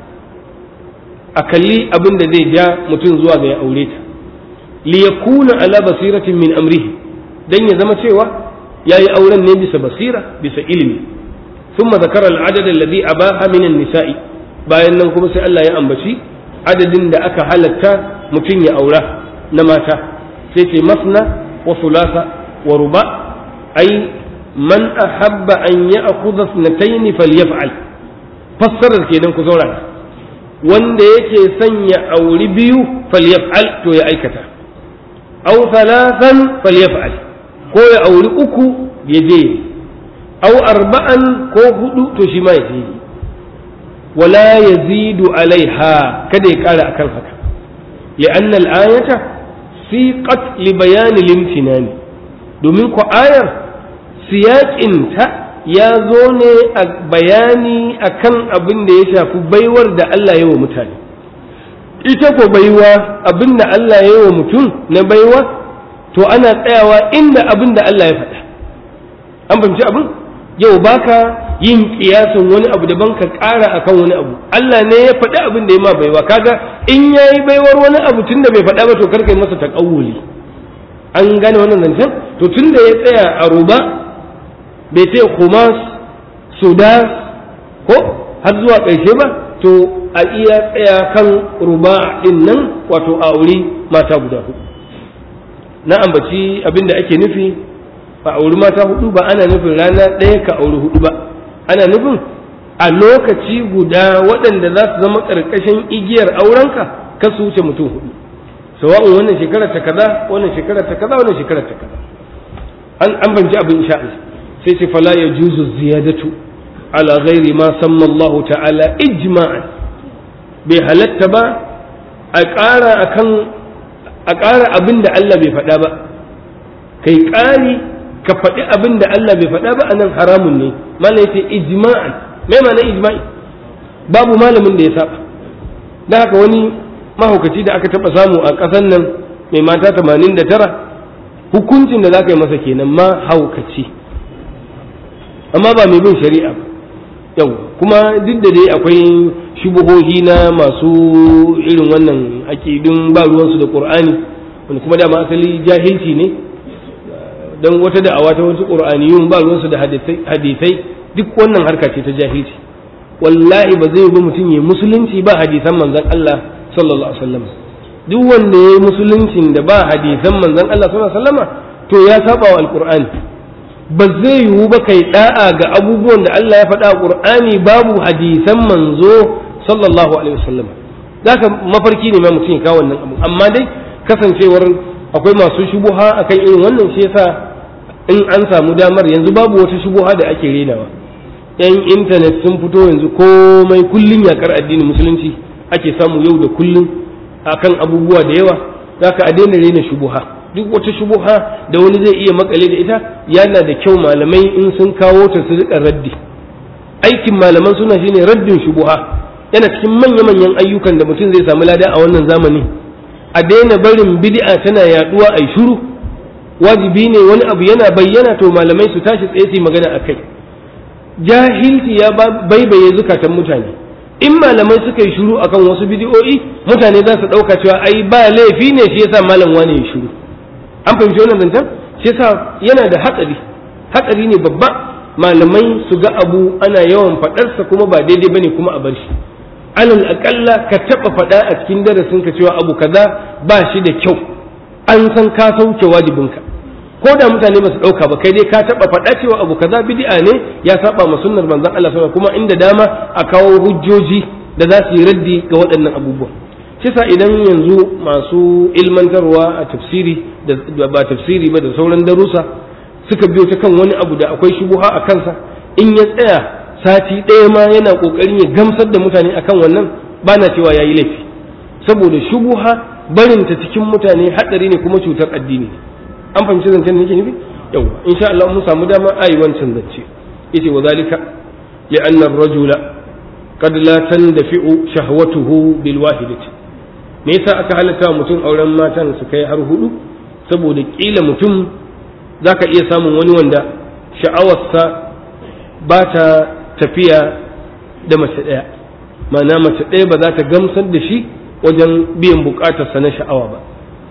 a kalli abin da zai ja mutum zuwa ga ya aure ta liyakuna ala basiratin min amrihi dan ya zama cewa yayi auren ne bisa basira bisa ilimi thumma zakara al-adad alladhi abaha min an-nisa'i bayan nan kuma sai Allah ya ambaci adadin da aka halatta mutum ya aura na mata sai ce masna wa thulatha wa ruba ai man ahabba an ya'khudha ithnatayn falyaf'al fassarar kenan ku saurara wanda yake son ya auri biyu falyaf'al to ya aikata aw thalathan falyaf'al ko ya auri uku ya je aw arba'an ko hudu to shi ma ya je wala yazidu alaiha kada ya kara akan haka لأن الآية سيقت لبيان الامتنان domin ku ayar siyaƙinta ya zo ne a bayani akan abin da ya shafi baiwar da Allah ya wa mutane ita ko baiwa abin da Allah ya wa mutum na baiwa to ana tsayawa inda abin da Allah ya faɗa an fahimci abin yau baka yin kiyasin wani abu daban ka ƙara akan wani abu Allah ne ya faɗi abin da ya ma baiwa kaga in yayi baiwar wani abu tunda bai faɗa ba to karka yi masa taƙawuli an gane wannan zancen to tunda ya tsaya a ruba bai ce khumas sudas ko har zuwa ƙarshe ba to a iya tsaya kan ruba din nan wato a auri mata guda hudu na ambaci abin da ake nufi a auri mata hudu ba ana nufin rana ɗaya ka auri hudu ba ana nufin a lokaci guda waɗanda za su zama ƙarƙashin igiyar aurenka ka su wuce mutum hudu sawa'un wannan shekarar ta kaza wannan shekarar ta kaza wannan shekarar ta kaza an an banci abin insha Allah sai ce fala ya juzu ziyadatu ala ghairi ma samma Allah ta'ala ijma'an bai halatta ba a ƙara akan a ƙara abin da Allah bai faɗa ba kai ƙari ka faɗi abin da Allah bai faɗa ba anan haramun ne mana yace ijma'an me ma'ana ijma'i babu malamin da ya saba da haka wani mahaukaci da aka taɓa samu a ƙasar nan mai mata 89 hukuncin da za ka yi masa kenan ma haukaci amma ba mai bin shari'a ba yau kuma duk da dai akwai shubuhohi na masu irin wannan aƙidun ba ruwansu da ƙur'ani wanda kuma dama asali jahilci ne don wata da'awa ta wasu ƙur'aniyun ba ruwansu da hadisai duk wannan harka ce ta jahilci wallahi ba zai bi mutum ya musulunci ba hadisan manzon Allah sallallahu alaihi wasallam duk wanda ya yi musuluncin da ba hadisan manzon Allah sallallahu alaihi wasallam to ya saba wa alqur'ani ba zai yiwu ba kai da'a ga abubuwan da Allah ya faɗa a qur'ani babu hadisan manzo sallallahu alaihi wasallam zaka mafarki ne ma mutum ya kawo wannan abu amma dai kasancewar akwai masu shubuha akan irin wannan shi yasa in an samu damar yanzu babu wata shubuha da ake renawa yan intanet sun fito yanzu komai kullum yakar addinin musulunci ake samu yau da kullum akan abubuwa da yawa zaka a daina rena shubuha duk wata shubuha da wani zai iya makale da ita yana da kyau malamai in sun kawo ta su rika raddi aikin malaman suna shine raddin shubuha yana cikin manya-manyan ayyukan da mutum zai samu lada a wannan zamani a daina barin bid'a tana yaduwa ai shiru wajibi ne wani abu yana bayyana to malamai su tashi tsaye su magana akai jahilci ya baibaye zukatan mutane in malamai suka yi shiru akan wasu bidiyo'i mutane za su ɗauka cewa ai ba laifi ne shi yasa malam wani ya shiru an fahimci wannan zancen shi yasa yana da hatsari hatsari ne babba malamai su ga abu ana yawan faɗarsa kuma ba daidai bane kuma a bar shi alal aƙalla ka taɓa faɗa a cikin darasin ka cewa abu kaza ba shi da kyau an san ka sauke wajibinka ko da mutane ba su ɗauka ba kai dai ka taɓa faɗa cewa abu kaza bid'a ne ya saba ma sunnar manzon Allah sallallahu kuma inda dama a kawo hujjoji da za su yi raddi ga waɗannan abubuwa shi sa idan yanzu masu ilmantarwa a tafsiri da ba tafsiri ba da sauran darussa suka biyo ta kan wani abu da akwai shubuha a kansa in ya tsaya sati ɗaya ma yana ƙoƙarin ya gamsar da mutane akan wannan ba na cewa ya yi laifi saboda shubuha barinta cikin mutane haɗari ne kuma cutar addini an fahimci zancen da nake nufi yau insha Allah mun samu dama ayi wancan zance yace wa zalika li anna ar-rajula qad la tandafi'u shahwatuhu bil wahidati me yasa aka halatta mutum auren matan su kai har hudu saboda kila mutum zaka iya samun wani wanda sha'awarsa ba ta tafiya da mace ɗaya ma'ana mace ɗaya ba za ta gamsar da shi wajen biyan bukatarsa na sha'awa ba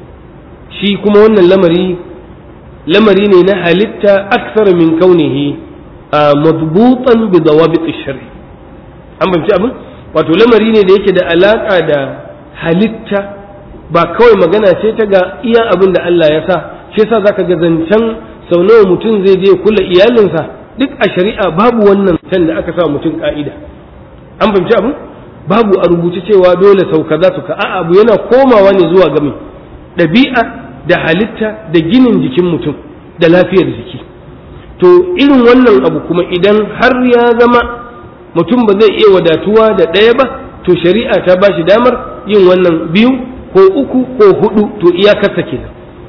shi kuma wannan lamari lamari ne na halitta aksar min kaunihi a madbutan bi dawabit shari an bamci abin wato lamari ne da yake da alaka da halitta ba kawai magana ce ta ga iya abin da Allah ya sa shi yasa zaka ga zancen sau nawa mutum zai je kula iyalinsa duk a shari'a babu wannan can da aka sa mutum ka'ida an fahimci abin babu a rubuce cewa dole sau kaza su ka a'a abu yana komawa ne zuwa ga mai ɗabi'a da halitta da ginin jikin mutum da lafiyar jiki to irin wannan abu kuma idan har ya zama mutum ba zai iya wadatuwa da ɗaya ba to shari'a ta ba shi damar yin wannan biyu ko uku ko hudu to iyakarsa kenan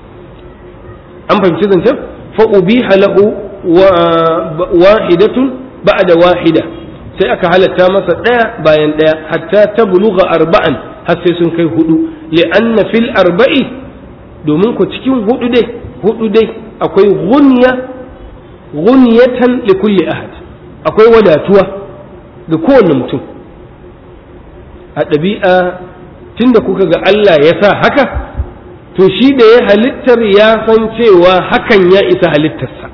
an fahimci zancen fa ubiha lahu wahidatun ba'da wahida sai aka halatta masa ɗaya bayan ɗaya hatta ta buluga arba'an har sai sun kai hudu li'anna fil arba'i domin ku cikin hudu dai hudu dai akwai gunya gunyatan li kulli ahad akwai wadatuwa ga kowane mutum a ɗabi'a tunda kuka ga Allah ya sa haka to shi da ya halittar ya san cewa hakan ya isa halittarsa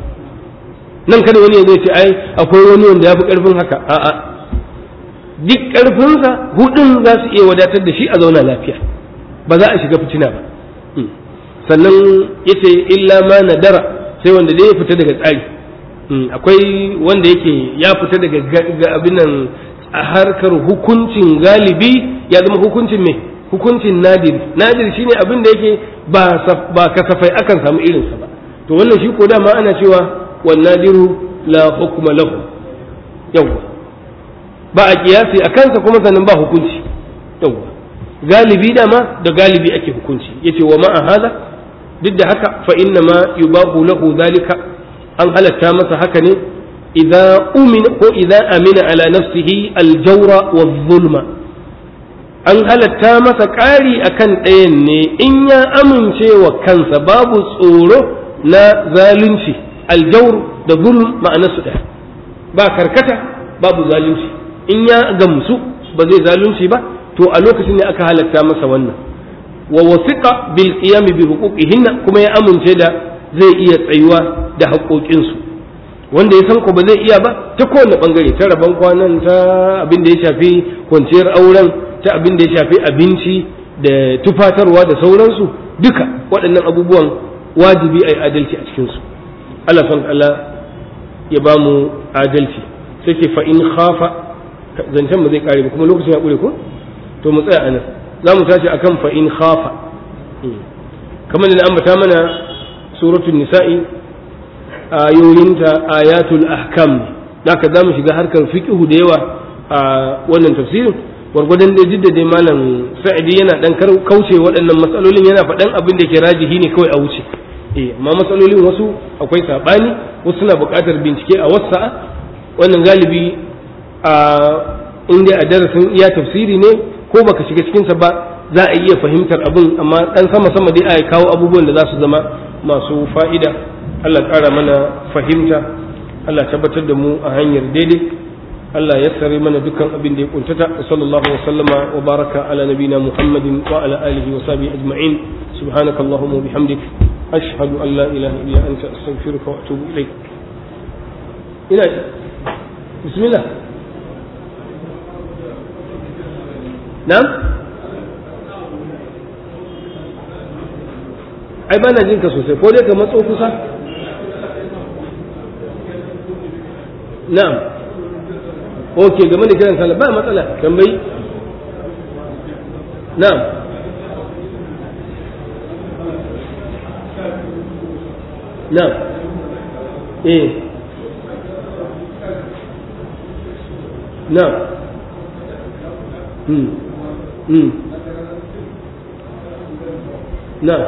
nan kada wani ya zai ce ai akwai wani wanda ya fi ƙarfin haka a'a duk ƙarfinsa hudun za su iya wadatar da shi a zauna lafiya ba za a shiga fitina ba sannan ya ce illa ma nadara sai wanda dai ya fita daga tsari akwai wanda yake ya fita daga abin nan a harkar hukuncin galibi ya zama hukuncin me hukuncin nadir nadir shine abin da yake ba kasafai akan samu irinsa ba to wannan shi ko dama ana cewa wan nadiru la hukma lahu yawa ba a kiyasi a kansa kuma sannan ba hukunci yawa galibi dama da galibi ake hukunci yace wa ma'a hada duk da haka fa inna ma yubahu lahu zalika an halatta masa haka ne idza umina ko idza amina ala nafsihi aljawra wa zulma an halatta masa ƙari akan ɗayan ne in ya amince wa kansa babu tsoro na zalunci aljawr da zulm ma'anarsu ɗaya ba karkata babu zalunci in ya gamsu ba zai zalunci ba to a lokacin ne aka halatta masa wannan wa wasiqa bil qiyam bi huquqihinna kuma ya amince da zai iya tsayuwa da haƙoƙinsu wanda ya san ko ba zai iya ba ta kowane bangare ta rabon kwanan ta abin da ya shafi kwanciyar auren ta abin da ya shafi abinci da tufatarwa da sauransu duka waɗannan abubuwan wajibi a yi adalci a cikinsu Allah san Allah ya ba mu adalci sai ke fa in khafa zancen ba zai kare ba kuma lokacin ya ƙure ko to mu tsaya anan za mu tashi akan fa in khafa kamar da ambata mana suratul nisa'i ayoyinta ayatul ahkam ne haka za mu shiga harkar fiqhu da yawa a wannan tafsirin gwargwadon dai jidda dai malam sa'idi yana dan kauce waɗannan matsalolin yana faɗan abin da ke rajihi ne kawai a wuce eh amma matsalolin wasu akwai sabani wasu suna buƙatar bincike a wasa'a wannan galibi a inda a darasin iya tafsiri ne ko baka shiga cikinsa ba za a iya fahimtar abin amma dan sama sama dai a kawo abubuwan da za su zama masu fa'ida Allah ƙara mana fahimta Allah tabbatar da mu a hanyar daidai Allah ya sare mana dukkan abin da ya kuntata sallallahu wa sallama wa baraka ala nabina Muhammadin wa ala alihi wa sahbihi ajma'in subhanaka allahumma wa bihamdik ashhadu an la ilaha illa anta astaghfiruka wa atubu ilaik ina bismillah na'am ai bana jin ka sosai ko dai ka matso kusa na'am ok game da kiran sallah ba matsala tambayi na'am na'am eh na'am hmm hmm na'am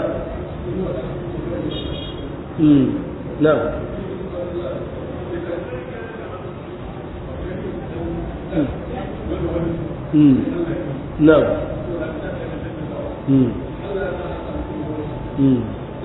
hmm na'am Hmm. Na'am. Hmm. Hmm.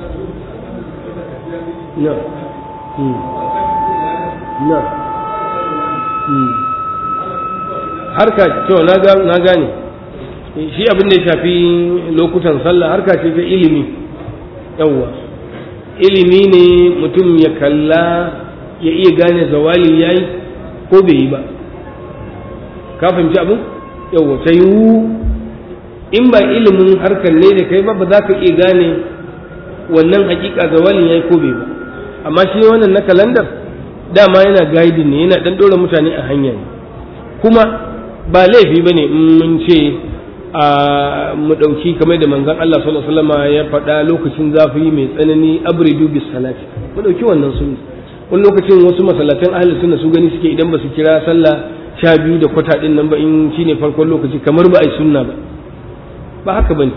Na'am. Hmm. Na'am. Hmm. Harka cewa na ga na gane. Shi abin da ya shafi lokutan sallah harka ce ta ilimi. Yawwa. Ilimi ne mutum ya kalla ya iya gane zawali yayi ko bai yi ba. ka fahimci abin yau ta yiwu in ba ilimin harkar ne da kai ba ba za ka iya gane wannan hakika zawalin ya yi ko bai ba amma shi wannan na kalandar dama yana guiding ne yana dan dora mutane a hanya ne kuma ba laifi ba ne in mun ce a mu ɗauki kamar da manzon Allah sallallahu alaihi wasallam ya faɗa lokacin zafi mai tsanani abridu bis salati mu ɗauki wannan sunna wani lokacin wasu masallatan ahli sunna su gani suke idan ba su kira sallah sha biyu da kwata ɗin nan ba in shi ne farkon lokaci kamar ba a yi sunna ba ba haka ba ne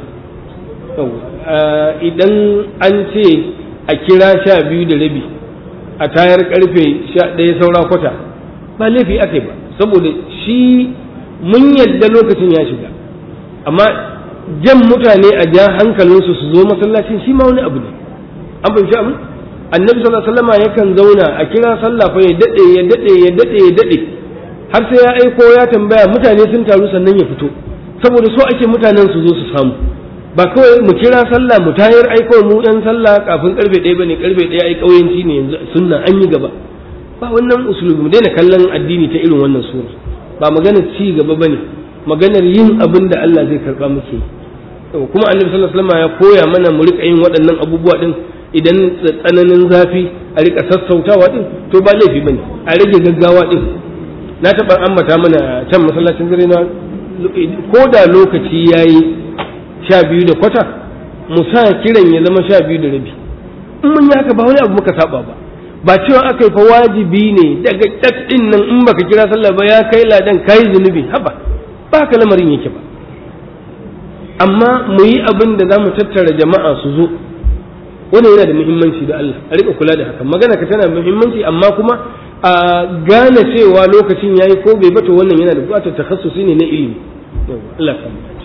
idan an ce a kira sha biyu da rabi a tayar karfe sha ɗaya saura kwata ba laifi aka yi ba saboda shi mun yadda lokacin ya shiga amma jan mutane a ja hankalinsu su zo masallacin shi ma wani abu ne an fahimci abin annabi sallallahu alaihi wasallam yakan zauna a kira sallah fa ya dade ya dade ya dade ya dade har sai ya aiko ya tambaya mutane sun taru sannan ya fito saboda so ake mutanen su zo su samu ba kawai mu kira sallah mu tayar aiko mu yan sallah kafin karfe ɗaya bane karfe ɗaya ai kauyanci ne yanzu sunna an yi gaba ba wannan usulubi mu daina kallon addini ta irin wannan sura ba maganar ci gaba bane maganar yin abin da Allah zai karba muke kuma annabi sallallahu alaihi wasallam ya koya mana mu rika yin waɗannan abubuwa din idan tsananin zafi a rika sassautawa din to ba laifi bane a rage gaggawa din na taɓa ambata mana can masallacin dare na ko da lokaci yayi sha biyu da kwata mu sa kiran ya zama sha biyu da rabi in mun yi haka ba wani abu muka saba ba ba cewa aka yi fa wajibi ne daga cat din nan in baka kira sallah ba ya kai ladan kai zunubi haba ba haka lamarin yake ba amma mu yi abin da za mu tattara jama'a su zo wannan yana da muhimmanci da Allah a rika kula da haka magana ka tana muhimmanci amma kuma a gane cewa lokacin yayi ko bai bato wannan yana da buƙatar takhassusi ne na ilimi Allah ya